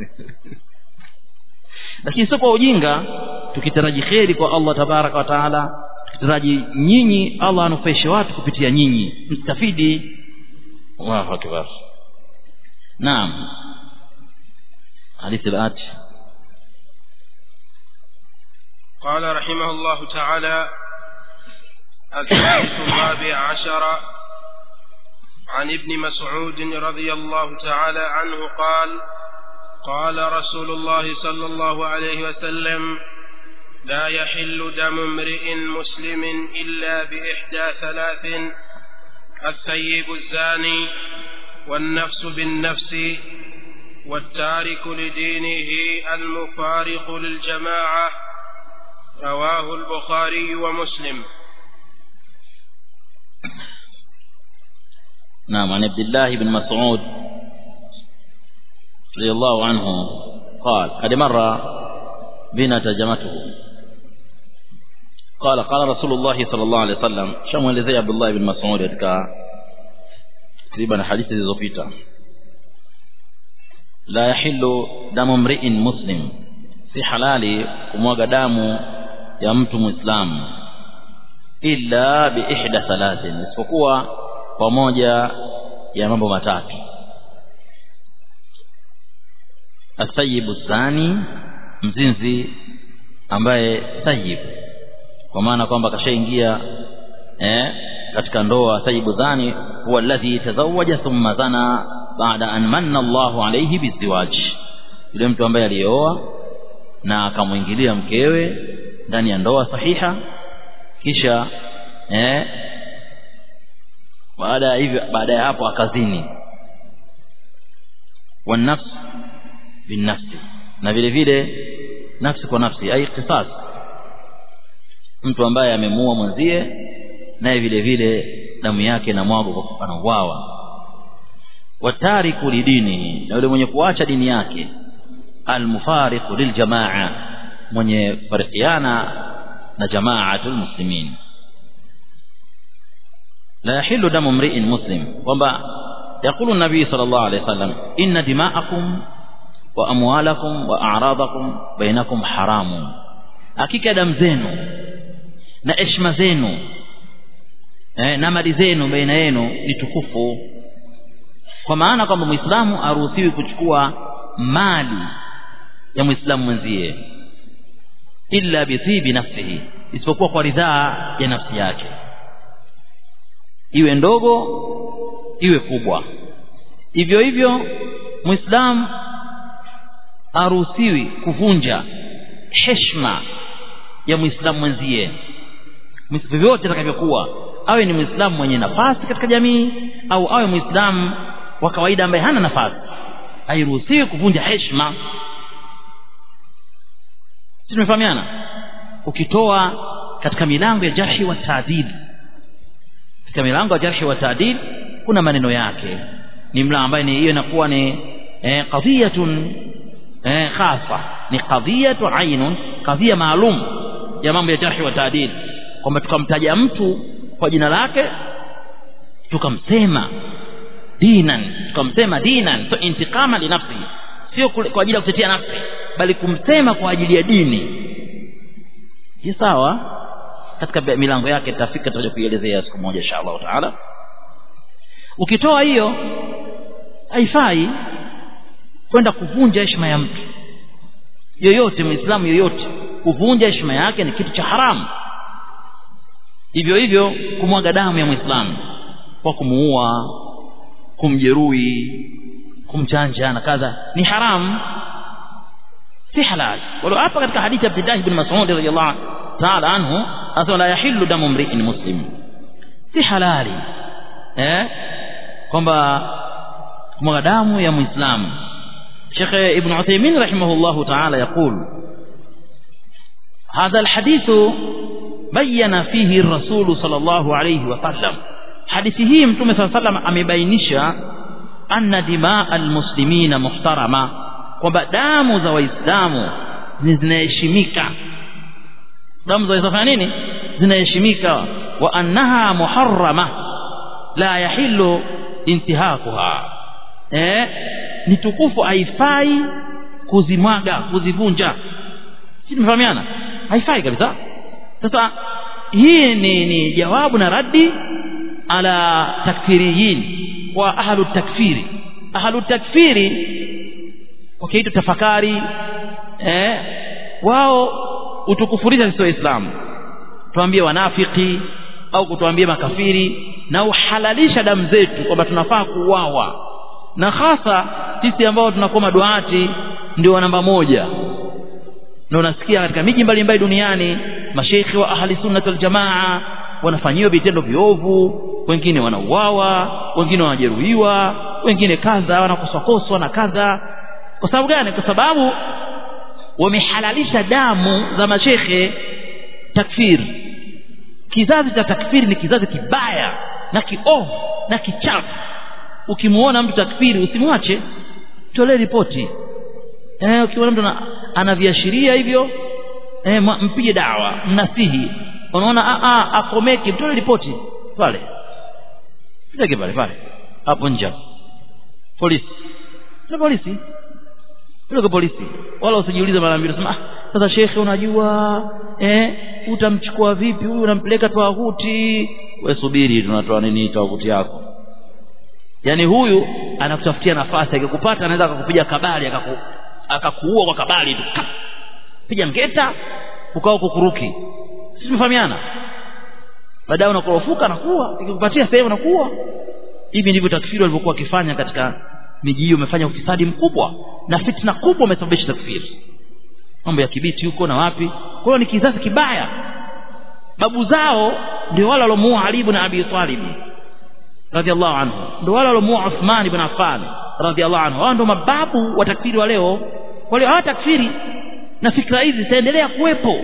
lakini sio kwa ujinga tukitaraji kheri kwa Allah tabaraka wa taala tukitaraji nyinyi Allah anufaishe watu kupitia nyinyi mstafidi Allahu akbar naam حديث الآتي قال رحمه الله تعالى الحديث الرابع عشر عن ابن مسعود رضي الله تعالى عنه قال قال رسول الله صلى الله عليه وسلم لا يحل دم امرئ مسلم إلا بإحدى ثلاث الثيب الزاني والنفس بالنفس والتارك لدينه المفارق للجماعة رواه البخاري ومسلم نعم عن عبد الله بن مسعود رضي الله عنه قال قد مر بنا ترجمته قال قال رسول الله صلى الله عليه وسلم شمل لذي عبد الله بن مسعود katika takriban hadithi zilizopita la yahillu damu mri'in muslim si halali kumwaga damu ya mtu muislamu illa bi ihda thalathin isipokuwa kwa moja ya mambo matatu asayibu zani mzinzi ambaye sayib kwa maana kwamba kashaingia eh, katika ndoa sayibu dhani huwa alladhi tazawaja thumma zana baada an manna Allahu alayhi biziwaj yule mtu ambaye alioa na akamwingilia mkewe ndani ya ndoa sahiha kisha eh, baada ya hivyo baada ya hapo akazini wanafs binafsi na vile vile nafsi kwa nafsi ai qisas mtu ambaye amemuua mwenzie naye vile vile damu yake na mwago kwa anauawa watariku lidini na yule mwenye kuacha dini yake almufariqu liljamaa mwenye farikiana na jamaatul muslimin la yahillu damu mri'in muslim kwamba يقول النبي صلى الله عليه وسلم إن دماءكم وأموالكم وأعراضكم بينكم حرام hakika damu zenu na heshima zenu eh, na mali zenu baina yenu ni tukufu kwa maana kwamba muislamu haruhusiwi kuchukua mali ya muislamu mwenzie illa bithibi nafsihi isipokuwa kwa ridhaa ya nafsi yake iwe ndogo iwe kubwa hivyo hivyo muislamu haruhusiwi kuvunja heshima ya muislamu mwenzie vyovyote atakavyokuwa awe ni muislamu mwenye nafasi katika jamii au awe muislamu wa kawaida ambaye hana nafasi hairuhusiwi kuvunja heshima si tumefahamiana ukitoa katika milango ya jarhi wa taadil katika milango ya jarhi wa taadil kuna maneno yake ni mla ambaye ni hiyo inakuwa ni eh, qadhiyatun eh, khasa ni qadhiyatu ainun qadhiya maalum ya mambo ya jarhi wa taadil kwamba tukamtaja mtu kwa jina lake tukamsema dinan tukamsema dinan so intiqama linafsi sio kwa ajili ya kutetea nafsi bali kumsema kwa ajili ya dini si sawa katika milango yake tafika tutakuja kuielezea siku moja insha Allah taala ukitoa hiyo haifai kwenda kuvunja heshima ya mtu yoyote muislamu yoyote kuvunja heshima yake ni kitu cha haramu hivyo hivyo kumwaga damu ya muislamu kwa kumuua kumjeruhi kumchanja na kadha ni haramu si halal wala hapa katika hadithi ya Abdullah ibn Mas'ud radhiyallahu ta'ala anhu asema la yahillu damu mri'in muslim si halali eh kwamba kumwaga damu ya muislamu Sheikh Ibn Uthaymeen rahimahullah ta'ala يقول هذا الحديث بين فيه الرسول صلى الله عليه وسلم hadithi hii mtume صلى الله عليه وسلم amebainisha anna dimaa almuslimina muhtarama kwamba damu za waislamu zinaheshimika damu za waislamu nini zinaheshimika wa annaha muharrama la yahillu intihakuha eh ni tukufu haifai kuzimwaga kuzivunja si tumefahamiana haifai kabisa sasa hii ni, ni jawabu na raddi ala takfiriyin wa ahlu takfiri ahlu takfiri wakiitwa tafakari eh wao utukufurisha sisi waislamu tuambie wanafiki au kutuambia makafiri na uhalalisha damu zetu kwamba tunafaa kuuawa na hasa sisi ambao tunakuwa maduati ndio namba moja na unasikia katika miji mbalimbali duniani masheikhi wa ahli sunnah wal jamaa wanafanyiwa vitendo viovu wengine wanauawa wengine wanajeruhiwa wengine kadha wanakoswakoswa na kadha kwa sababu gani kwa sababu wamehalalisha damu za mashekhe takfir kizazi cha takfiri ni kizazi kibaya na kiovu na kichafu ukimuona mtu takfiri usimwache tolee ripoti eh ukiona mtu ana viashiria hivyo eh mpige dawa mnasihi unaona a a akomeki mtolee ripoti pale Sitaki pale pale hapo nje polisi na polisi Peleka polisi wala usijiulize mara mbili sema ah sasa shekhe unajua eh utamchukua vipi huyu unampeleka tawahuti wewe subiri tunatoa nini tawahuti yako yani huyu anakutafutia nafasi akikupata anaweza akakupiga kabali akaku akakuua kwa kabali tu piga ngeta ukao kukuruki sisi tumefahamiana baadaye unakorofuka na kuwa ikikupatia sehemu nakuwa hivi ndivyo takfiri walivyokuwa wakifanya katika miji hiyo umefanya ufisadi mkubwa na fitna kubwa umesababisha takfiri mambo ya kibiti huko na wapi kwa hiyo ni kizazi kibaya babu zao ndio wale waliomuua Ali ibn Abi Talib radhiallahu anhu ndio wale waliomuua Uthman ibn Affan radhiallahu anhu hao ndio mababu wa takfiri wa leo kwa hiyo hawa takfiri na fikra hizi zitaendelea kuwepo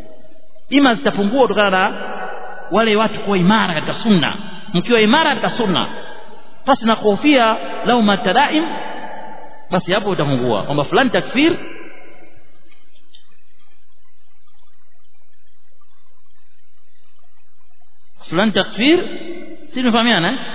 ima zitapungua kutokana na wale watu kuwa imara katika sunna mkiwa imara katika sunna basi na kuhofia lau matadaim basi hapo utapungua kwamba fulani takfir fulani takfir si tumefahamiana eh?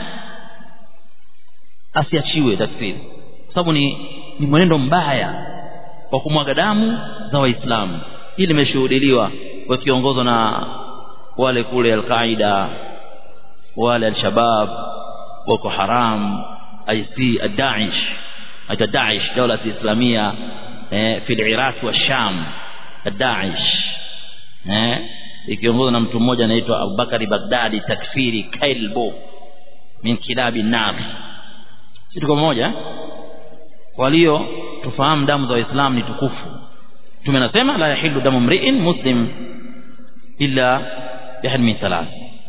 asiachiwe takfir kwa sababu ni, ni mwenendo mbaya wa kumwaga damu za waislamu hili limeshuhudiliwa wakiongozwa na wale kule alqaida wale alshabab boko haram IC الداعش aita Daesh dola islamia eh, fi al-Iraq wa Sham Daesh eh ikiongozwa na mtu mmoja anaitwa Abubakari Baghdadi takfiri kailbo min kilabi nar si tuko mmoja walio tufahamu damu za waislamu ni tukufu tumenasema la yahillu damu mri'in muslim illa bihad min thalath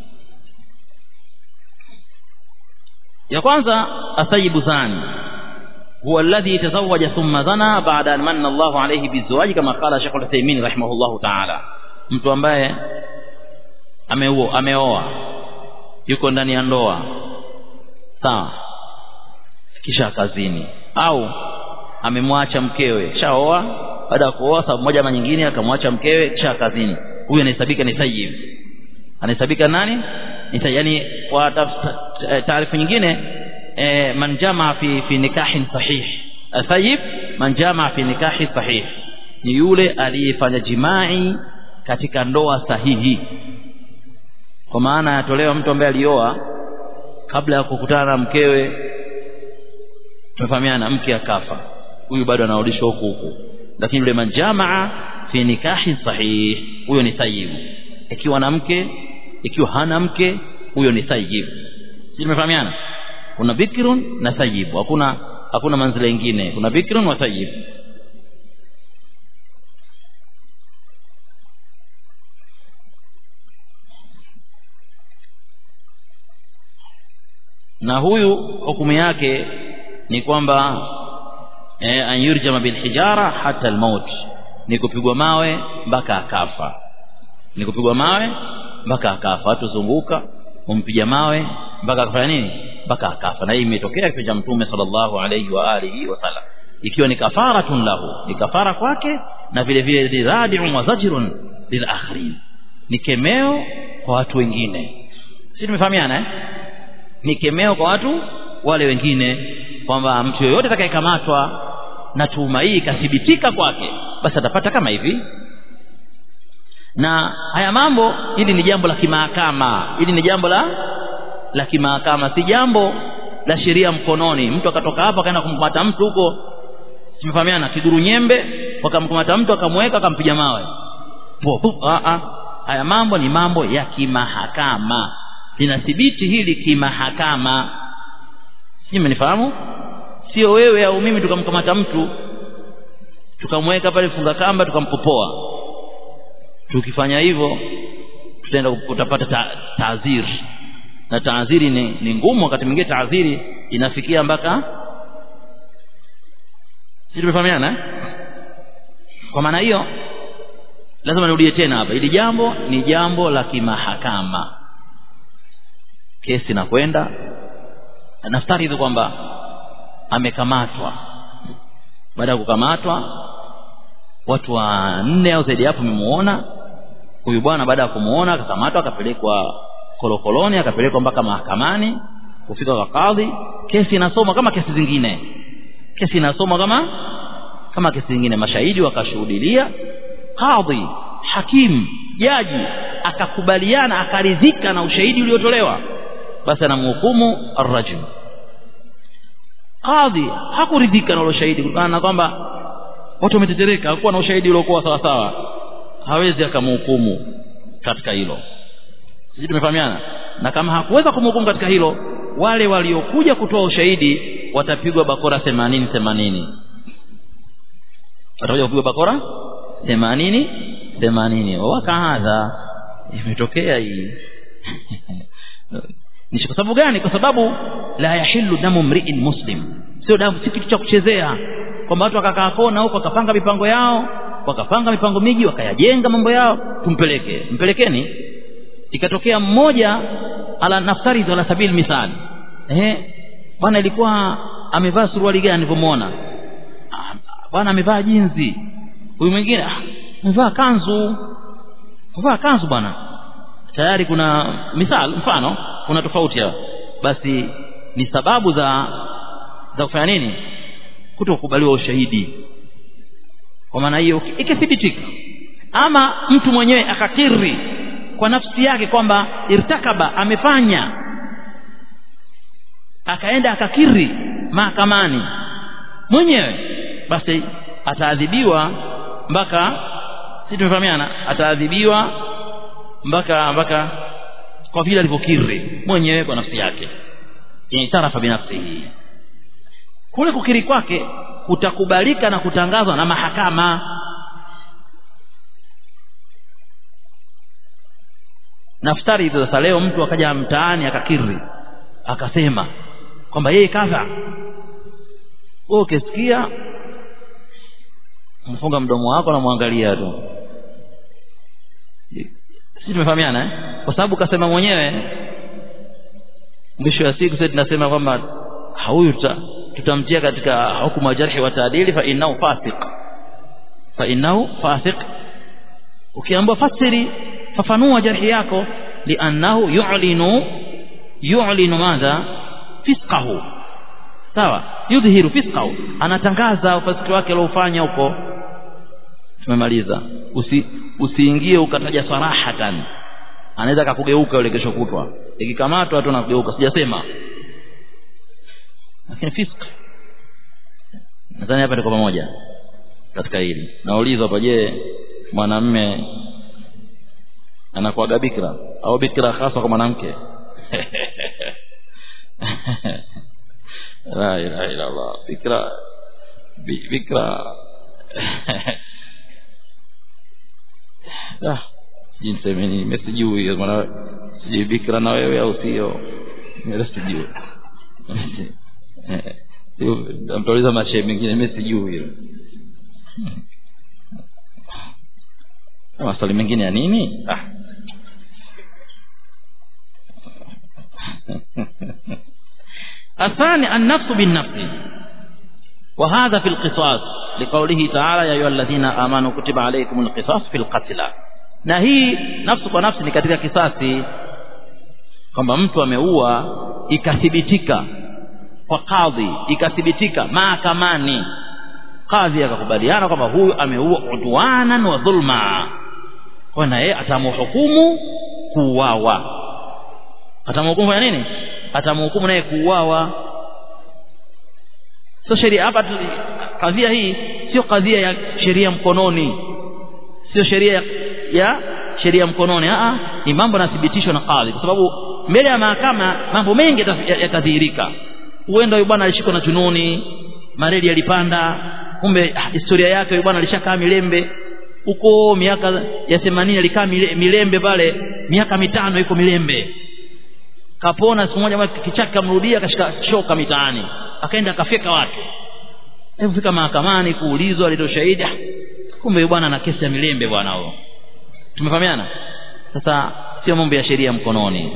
ya kwanza asayibu zani هو الذي تزوج ثم زنى بعد أن من الله عليه بالزواج كما قال شيخ العثيمين رحمه الله تعالى mtu ambaye ameoa ameoa yuko ndani ya ndoa sawa kisha kazini au amemwacha mkewe shaoa baada ya kuoa sababu moja ama nyingine akamwacha mkewe kisha kazini huyu anahesabika ni sayyib anahesabika nani ni yani kwa taarifa nyingine e, man jamaa fi fi nikahin sahih sayyib man jamaa fi nikahi sahih ni yule aliyefanya jimai katika ndoa sahihi kwa maana yatolewa mtu ambaye alioa kabla ya kukutana na mkewe tumefahamiana mke akafa huyu bado anarudishwa huku huku lakini yule manjamaa fi nikahi sahih huyo ni sayyib ikiwa na mke ikiwa hana mke huyo ni sayyib sisi tumefahamiana kuna bikrun na sayyib hakuna hakuna manzila nyingine kuna bikrun wa sayyib na huyu hukumu yake ni kwamba eh, an yurjama bil hijara hata almaut ni kupigwa mawe mpaka akafa ni kupigwa mawe mpaka akafa watu zunguka umpiga mawe mpaka akafanya nini mpaka akafa na hii imetokea kipindi cha mtume sallallahu alayhi wa alihi wasallam ikiwa ni kafaratun lahu ni kafara kwake na vile vile riradiun wa zajrun lil akharin ni kemeo kwa watu wengine sisi tumefahamiana eh ni kemeo kwa watu wale wengine kwamba mtu yoyote atakayekamatwa na tuhuma hii ikathibitika kwake basi atapata kama hivi na haya mambo hili ni jambo la kimahakama hili ni jambo la la kimahakama si jambo la sheria mkononi mtu akatoka hapa akaenda kumkamata mtu huko tumefahamiana kiduru nyembe wakamkamata mtu akamweka akampiga mawe haya mambo ni mambo ya kimahakama linathibiti hili kimahakama sijui mmenifahamu sio wewe au mimi tukamkamata mtu tukamweka pale funga kamba tukampopoa tukifanya hivyo tutaenda utapata ta, taadhiri na taadhiri ni, ni ngumu wakati mwingine taadhiri inafikia mpaka sisi tumefahamiana eh? kwa maana hiyo lazima nirudie tena hapa hili jambo ni jambo la kimahakama kesi inakwenda naftari hivi kwamba amekamatwa baada ya kukamatwa watu wanne au zaidi hapo wamemuona huyu bwana baada ya kumuona akakamatwa akapelekwa kolokoloni akapelekwa mpaka mahakamani kufika kwa kadhi kesi inasomwa kama kesi zingine kesi inasomwa kama kama kesi zingine mashahidi wakashuhudilia kadhi hakimu jaji akakubaliana akaridhika na ushahidi uliotolewa basi anamhukumu arrajul kadhi hakuridhika na ule ushahidi kutokana na kwamba watu wametetereka hakuwa na ushahidi uliokuwa sawa sawa hawezi akamhukumu katika hilo sisi tumefahamiana na kama hakuweza kumhukumu katika hilo wale waliokuja kutoa ushahidi watapigwa bakora themanini themanini watakuja kupigwa bakora themanini themanini wakahadha imetokea hii ni kwa sababu gani kwa sababu la yahillu damu mri'in muslim sio damu si kitu cha kuchezea kwamba watu wakakaa kona huko wakapanga mipango yao wakapanga mipango miji wakayajenga mambo yao tumpeleke mpelekeni ikatokea mmoja ala naftari ala sabil misali eh bwana ilikuwa amevaa suruali gani nilivyomuona bwana amevaa jinzi huyu mwingine ah, amevaa kanzu amevaa kanzu bwana tayari kuna misal mfano kuna tofauti hapa basi ni sababu za za kufanya nini kutokubaliwa ushahidi kwa maana hiyo ikithibitika ama mtu mwenyewe akakiri kwa nafsi yake kwamba irtakaba amefanya akaenda akakiri mahakamani mwenyewe basi ataadhibiwa mpaka si tumefahamiana ataadhibiwa mpaka mpaka kwa vile alivyokiri mwenyewe kwa nafsi yake itarafa binafsihi kule kukiri kwake kutakubalika na kutangazwa na mahakama naftari hizo sasa leo mtu akaja mtaani akakiri akasema kwamba yeye kadha wewe ukisikia mfunga mdomo wako na muangalia tu sisi tumefahamiana eh? kwa sababu kasema mwenyewe mwisho wa siku sasa tunasema kwamba huyu tuta, tutamtia katika hukumu ya jarhi wa taadili fa innahu fasiq fa innahu fasiq ukiambiwa fasiri fafanua jarhi yako liannahu yu'linu yu'linu madha fisqahu sawa yudhihiru fisqahu anatangaza ufasiki wake aliofanya huko tumemaliza usi usiingie ukataja sarahatan anaweza akakugeuka yule kesho kutwa ikikamatwa tu nakugeuka sijasema lakini fisk nadhani hapa tuko pamoja katika hili naulizwa hapa je mwanamme anakuwaga bikra au bikra hasa kwa mwanamke la ilaha illa allah bikra bikra ah jinsemeni mesijui maana sijui bikra na wewe au sio mimi sijui mtauliza mashehe mengine mimi sijui hilo maswali mengine ya nini ah الثاني النفس بالنفس وهذا في القصاص لقوله تعالى يا أيها الذين آمنوا كتب عليكم القصاص في القتلى na hii nafsi kwa nafsi ni katika kisasi kwamba mtu ameua ikathibitika kwa kadhi ikathibitika mahakamani kadhi akakubaliana kwamba huyu ameua udwanan wa dhulma kwa na yeye atamhukumu kuuawa atamhukumu ya nini atamhukumu naye kuuawa sio sheria hapa kadhia hii sio kadhia ya sheria mkononi sio sheria ya, ya sheria mkononi a ni mambo yanathibitishwa na kadhi kwa sababu mbele ya mahakama mambo mengi yatadhihirika huenda huyu bwana alishikwa na chununi mareli yalipanda kumbe historia yake huyu bwana alishakaa milembe huko miaka ya 80 alikaa milembe pale miaka mitano yuko milembe kapona siku moja kichaka kamrudia akashika shoka mitaani akaenda akafyeka watu hebu fika mahakamani kuulizwa alitoa shahidi kumbe bwana ana kesi ya milembe bwana huyo tumefahamiana sasa sio mambo ya sheria mkononi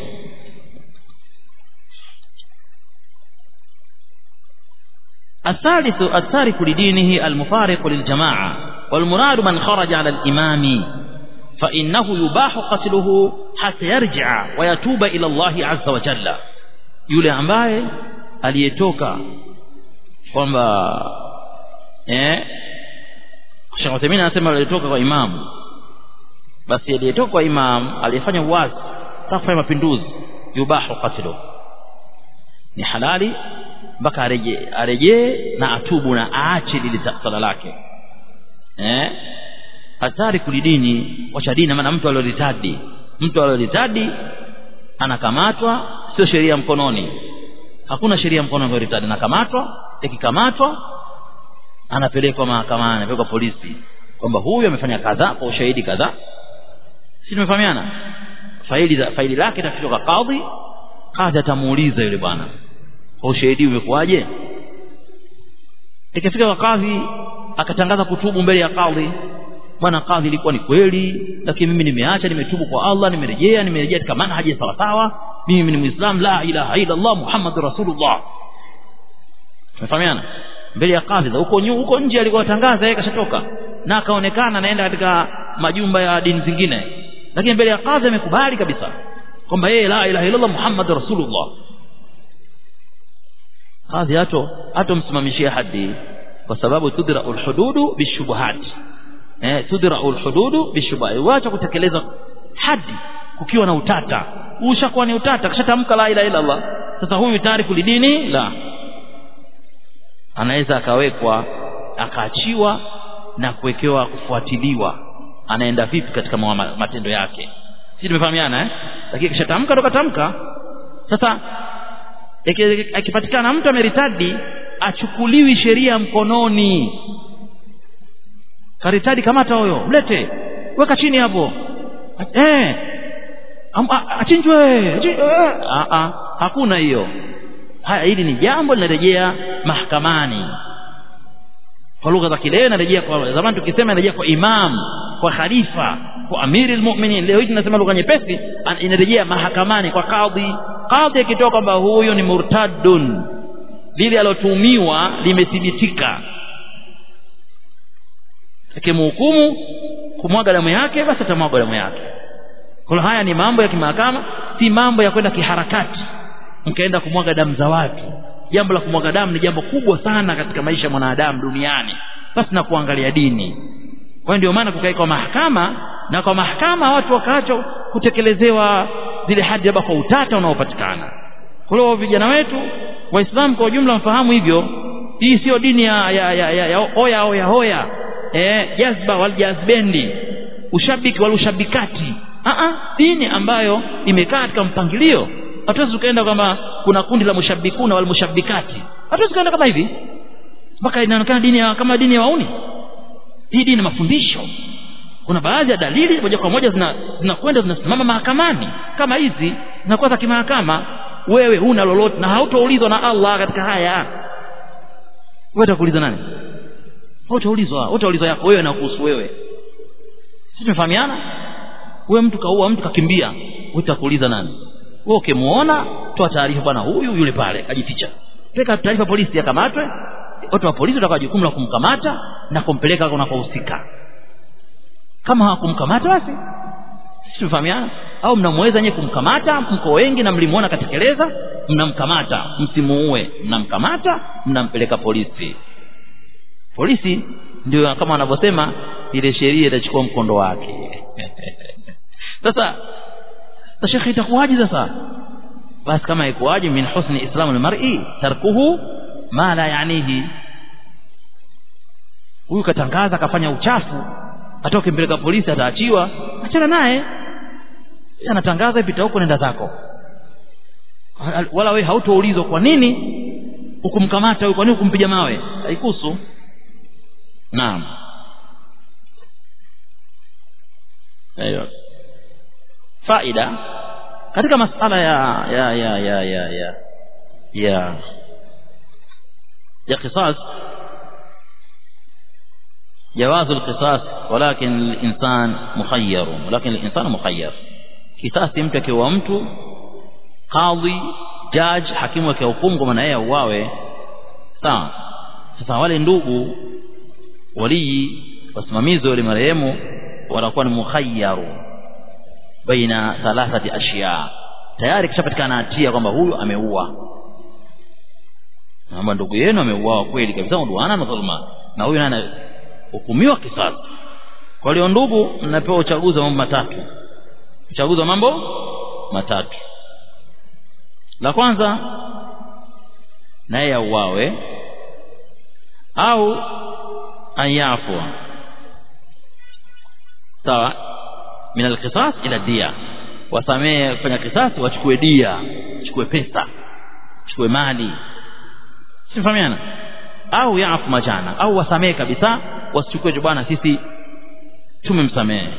الثالث التارك لدينه المفارق للجماعة والمراد من خرج على الإمام فإنه يباح قتله حتى يرجع ويتوب إلى الله عز وجل yule ambaye aliyetoka kwamba eh Sheikh Uthaymeen anasema aliyetoka kwa imamu basi aliyetoka kwa imam aliyefanya uwazi taka kufanya mapinduzi yubahu qatlu ni halali mpaka arejee arejee na atubu na aache lile sala lake eh hatari kulidini wacha dini maana mtu alioritadi mtu alioritadi anakamatwa sio sheria mkononi hakuna sheria mkononi kwa ritadi anakamatwa ikikamatwa anapelekwa mahakamani anapelekwa polisi kwamba huyu amefanya kadhaa kwa ushahidi kadhaa si tumefahamiana faili faili lake itafikishwa kwa kadhi kadhi atamuuliza yule bwana kwa ushahidi umekuwaje ikifika kwa kadhi akatangaza kutubu mbele ya kadhi bwana kadhi ilikuwa ni kweli lakini mimi nimeacha nimetubu kwa Allah nimerejea nimerejea katika manhaji sawa sawa mimi ni muislam la ilaha illa Allah muhammadur rasulullah tumefahamiana mbele ya kadhi huko huko nje alikuwa tangaza yeye kashatoka na akaonekana anaenda katika majumba ya dini zingine lakini mbele ya kadhi amekubali kabisa kwamba yeye la ilaha illa Allah muhammadur rasulullah kadhi hato hatomsimamishia hadi kwa sababu tudra alhududu bishubuhat eh tudra alhududu bishubuhat wacha kutekeleza hadi kukiwa na utata ushakuwa ni utata kishatamka la ilaha illa Allah sasa huyu tariku lidini la anaweza akawekwa akaachiwa na kuwekewa kufuatiliwa anaenda vipi katika matendo yake si tumefahamiana eh lakini kishatamka ndo katamka sasa akipatikana mtu ameritadi achukuliwi sheria mkononi karitadi kamata huyo mlete weka chini hapo eh achinjwe a a hakuna hiyo haya hili ni jambo linarejea mahakamani kwa lugha za kileo inarejea kwa zamani tukisema inarejea kwa imam kwa khalifa kwa amiri almu'minin leo hii tunasema lugha nyepesi inarejea mahakamani kwa kadhi kadhi akitoa kwamba huyu ni murtadun lile alotuhumiwa limethibitika akimhukumu kumwaga damu yake basi atamwaga damu yake kwa haya ni mambo ya kimahakama si mambo ya kwenda kiharakati mkaenda kumwaga damu za watu jambo la kumwaga damu ni jambo kubwa sana katika maisha ya mwanadamu duniani basi na kuangalia dini kwa ndio maana kukaikwa mahakama na kwa mahakama watu wakaacha kutekelezewa zile hadi labda kwa utata unaopatikana kwa hiyo vijana wetu waislamu kwa ujumla mfahamu hivyo hii sio dini ya, ya, ya, ya, ya oya oya hoya eh, jazba wal jazbendi ushabiki wal ushabikati Aa, dini ambayo imekaa katika mpangilio hatuwezi tukaenda kwamba kuna kundi la mushabikuna wal mushabikati hatuwezi tukaenda kama hivi mpaka inaonekana dini ya, kama dini ya wauni hii dini mafundisho kuna baadhi ya dalili moja kwa moja zinakwenda zina zinasimama mahakamani kama hizi zinakuwa za kimahakama wewe huna lolote na hautoulizwa na Allah katika haya wewe utakuuliza nani hautaulizwa utaulizwa yako wewe na kuhusu wewe sisi tumefahamiana wewe mtu kaua mtu kakimbia utakuuliza nani wewe ukimuona toa taarifa bwana huyu yule pale kajificha peka taarifa polisi akamatwe watu wa polisi watakuwa jukumu la kumkamata na kumpeleka unakohusika kama hawakumkamata basi sisi tumefahamiana au mnamweza nyewe kumkamata mko wengi na mlimuona katekeleza mnamkamata msimuue mnamkamata mnampeleka polisi polisi ndio kama wanavyosema ile sheria itachukua mkondo wake sasa sasa shekhi itakuwaje sasa basi kama ikuwaje min husni islamu almar'i tarkuhu ma la yanihi huyu katangaza akafanya uchafu hata ukimpeleka polisi ataachiwa achana naye anatangaza pita huko nenda zako wala wewe hautoulizwa kwa nini ukumkamata huyu kwa nini ukumpiga mawe haikuhusu naam ayo faida katika masala ya ya ya ya ya ya ya ya qisas جواز القصاص ولكن الإنسان مخير ولكن الإنسان مخير kisasi mtu akiwa mtu kadhi judge hakimu akihukumu kwa yeye auawe sawa sasa wale ndugu walii wasimamizi wale marehemu wanakuwa ni mukhayyaru baina thalathati ashiya tayari kishapatikana hatia kwamba huyu ameua kwamba ndugu yenu ameuawa kweli kabisa uduana na dhulma na huyu naye anahukumiwa kisasi kwa hiyo ndugu mnapewa uchaguzi wa mambo matatu uchaguzi wa mambo matatu la kwanza naye auawe au anyafwa sawa min alqisas ila dia wasamee kufanya kisasi wachukue dia wachukue pesa wachukue mali sifahamiana au yafu majana au wasamee kabisa wasichukue bwana sisi tumemsamehe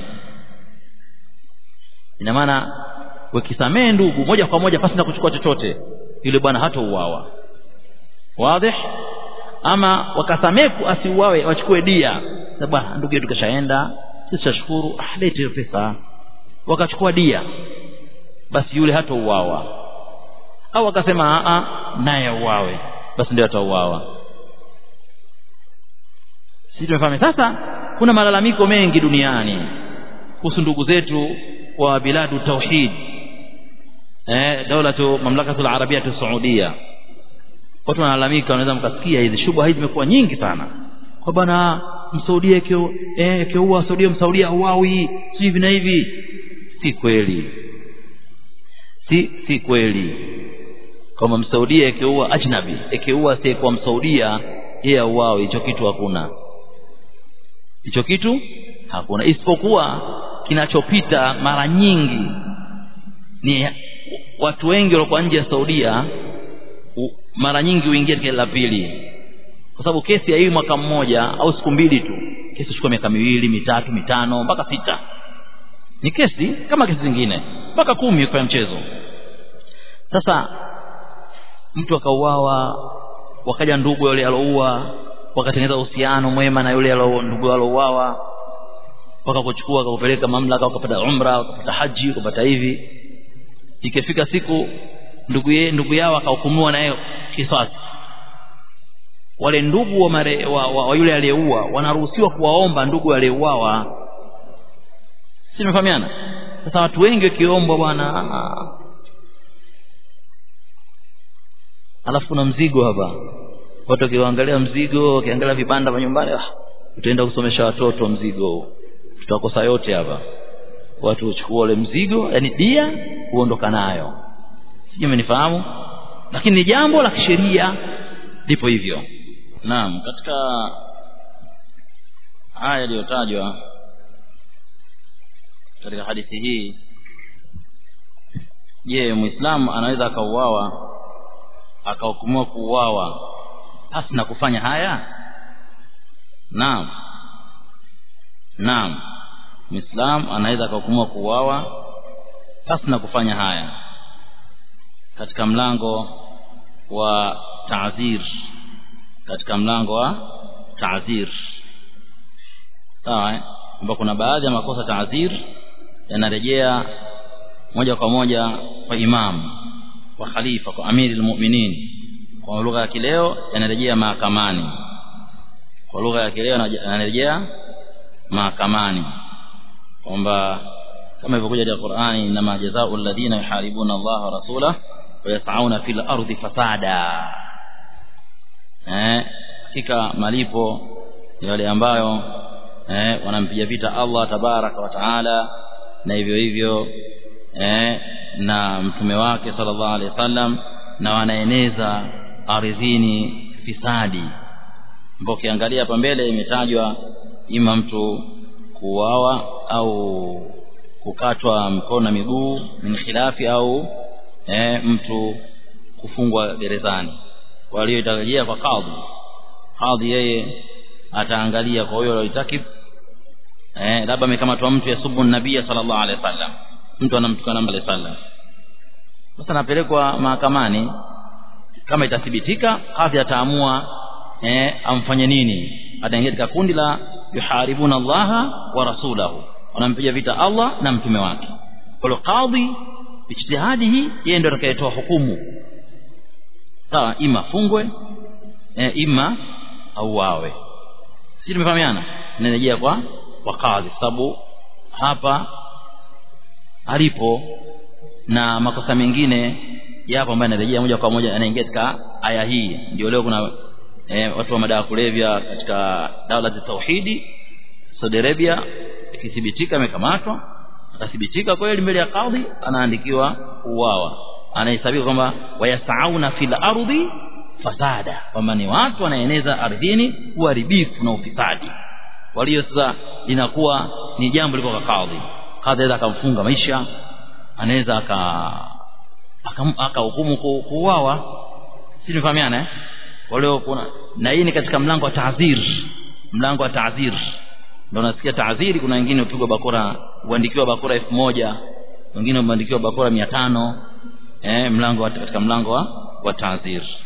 ina maana wakisamee ndugu moja kwa moja pasi na kuchukua chochote yule bwana hata uwawa wazi ama wakasamee asiuawe wachukue dia bwana ndugu yetu kashaenda sisi tashukuru ah lete hiyo pesa wakachukua dia basi yule hata uwawa au akasema a naye uwawe basi ndio atauawa sisi tumefahamu sasa kuna malalamiko mengi duniani kuhusu ndugu zetu wa biladu tauhid eh daulatu mamlakatu alarabia saudia watu wanalalamika wanaweza mkasikia hizi shubha hizi zimekuwa nyingi sana kwa bwana msaudia kio eh kiua saudia msaudia huawi si hivi na hivi si kweli si si kweli kama msaudia ikiua ajnabi ikiua si kwa msaudia yeye auawi hicho kitu hakuna hicho kitu hakuna isipokuwa kinachopita mara nyingi ni watu wengi waliokuwa nje ya Saudia u, mara nyingi huingia katika la pili kwa sababu kesi ya hii mwaka mmoja au siku mbili tu kesi chukua miaka miwili mitatu mitano mpaka sita ni kesi kama kesi zingine mpaka kumi kwa mchezo sasa mtu akauawa wakaja ndugu yule aloua wakatengeneza uhusiano mwema na yule alo ndugu alouawa wakakuchukua wakakupeleka mamlaka wakapata umra wakapata haji wakapata hivi ikifika siku ndugu ye, ndugu yao akahukumiwa naye kisasi wale ndugu wa, mare, wa, wa, wa yule aliyeua wanaruhusiwa kuwaomba ndugu aliyeuawa si tumefahamiana sasa watu wengi wakiombwa bwana alafu kuna mzigo hapa watu wakiangalia mzigo wakiangalia vibanda vya nyumbani ah, utaenda kusomesha watoto mzigo tutakosa yote hapa watu huchukua ule mzigo yani dia huondoka nayo sijui umenifahamu lakini ni jambo la kisheria lipo hivyo naam katika haya yaliyotajwa katika hadithi hii je muislamu anaweza akauawa akahukumiwa kuuawa hasi na kufanya haya naam naam muislamu anaweza akahukumiwa kuuawa hasi na kufanya haya katika mlango wa ta'zir katika mlango wa ta'zir sawa kwamba kuna baadhi ya makosa ta'zir yanarejea moja kwa moja kwa imam kwa khalifa kwa amiri almu'minin kwa lugha ya kileo yanarejea mahakamani kwa lugha ya kileo yanarejea mahakamani kwamba kama ilivyokuja katika Qur'ani inma jazaa'u alladhina yuharibuna Allah wa rasulahu wa yas'auna fil ardi fasada eh hakika malipo ni wale ambayo eh wanampiga vita Allah tabaraka wa taala na hivyo hivyo eh na mtume wake sallallahu alaihi wasallam na wanaeneza ardhini fisadi ambapo ukiangalia hapa mbele imetajwa ima mtu kuuawa au kukatwa mkono na miguu min khilafi au eh, mtu kufungwa gerezani walioitarajia kwa kadhi kadhi yeye ataangalia kwa huyo alitakib eh labda amekamatwa mtu yasubu nabii sallallahu alaihi wasallam mtu anamtukana mbele sallam sasa anapelekwa mahakamani kama itathibitika kadhi ataamua eh amfanye nini ataingia katika kundi la yuharibuna allaha wa rasulahu wanampiga vita Allah na mtume wake kwa hiyo kadhi ijtihadi hii yeye ndio atakayetoa hukumu sawa ima fungwe e, ima auawe sisi tumefahamiana narejea kwa kwa kadhi sababu hapa alipo na makosa mengine yapo ambayo yanarejea moja kwa moja yanaingia katika aya hii ndio leo kuna e, watu wa madawa kulevya katika daula za tauhidi Saudi Arabia ikithibitika amekamatwa akathibitika kweli mbele ya kadhi anaandikiwa uwawa anahesabiwa kwamba wayasauna fil ardi fasada kwamba ni watu wanaeneza ardhini uharibifu na ufisadi walio sasa linakuwa ni jambo liko kwa kadhi kadhi anaweza akamfunga maisha anaweza aka akahukumu kuuawa si tumefahamiana eh walio kuna na hii ni katika mlango wa ta'zir mlango wa ta'zir ndio nasikia taadhiri kuna wengine upigwa bakora uandikiwa bakora elfu moja wengine umeandikiwa bakora mia tano eh mlango wa, katika mlango wa, wa taadhiri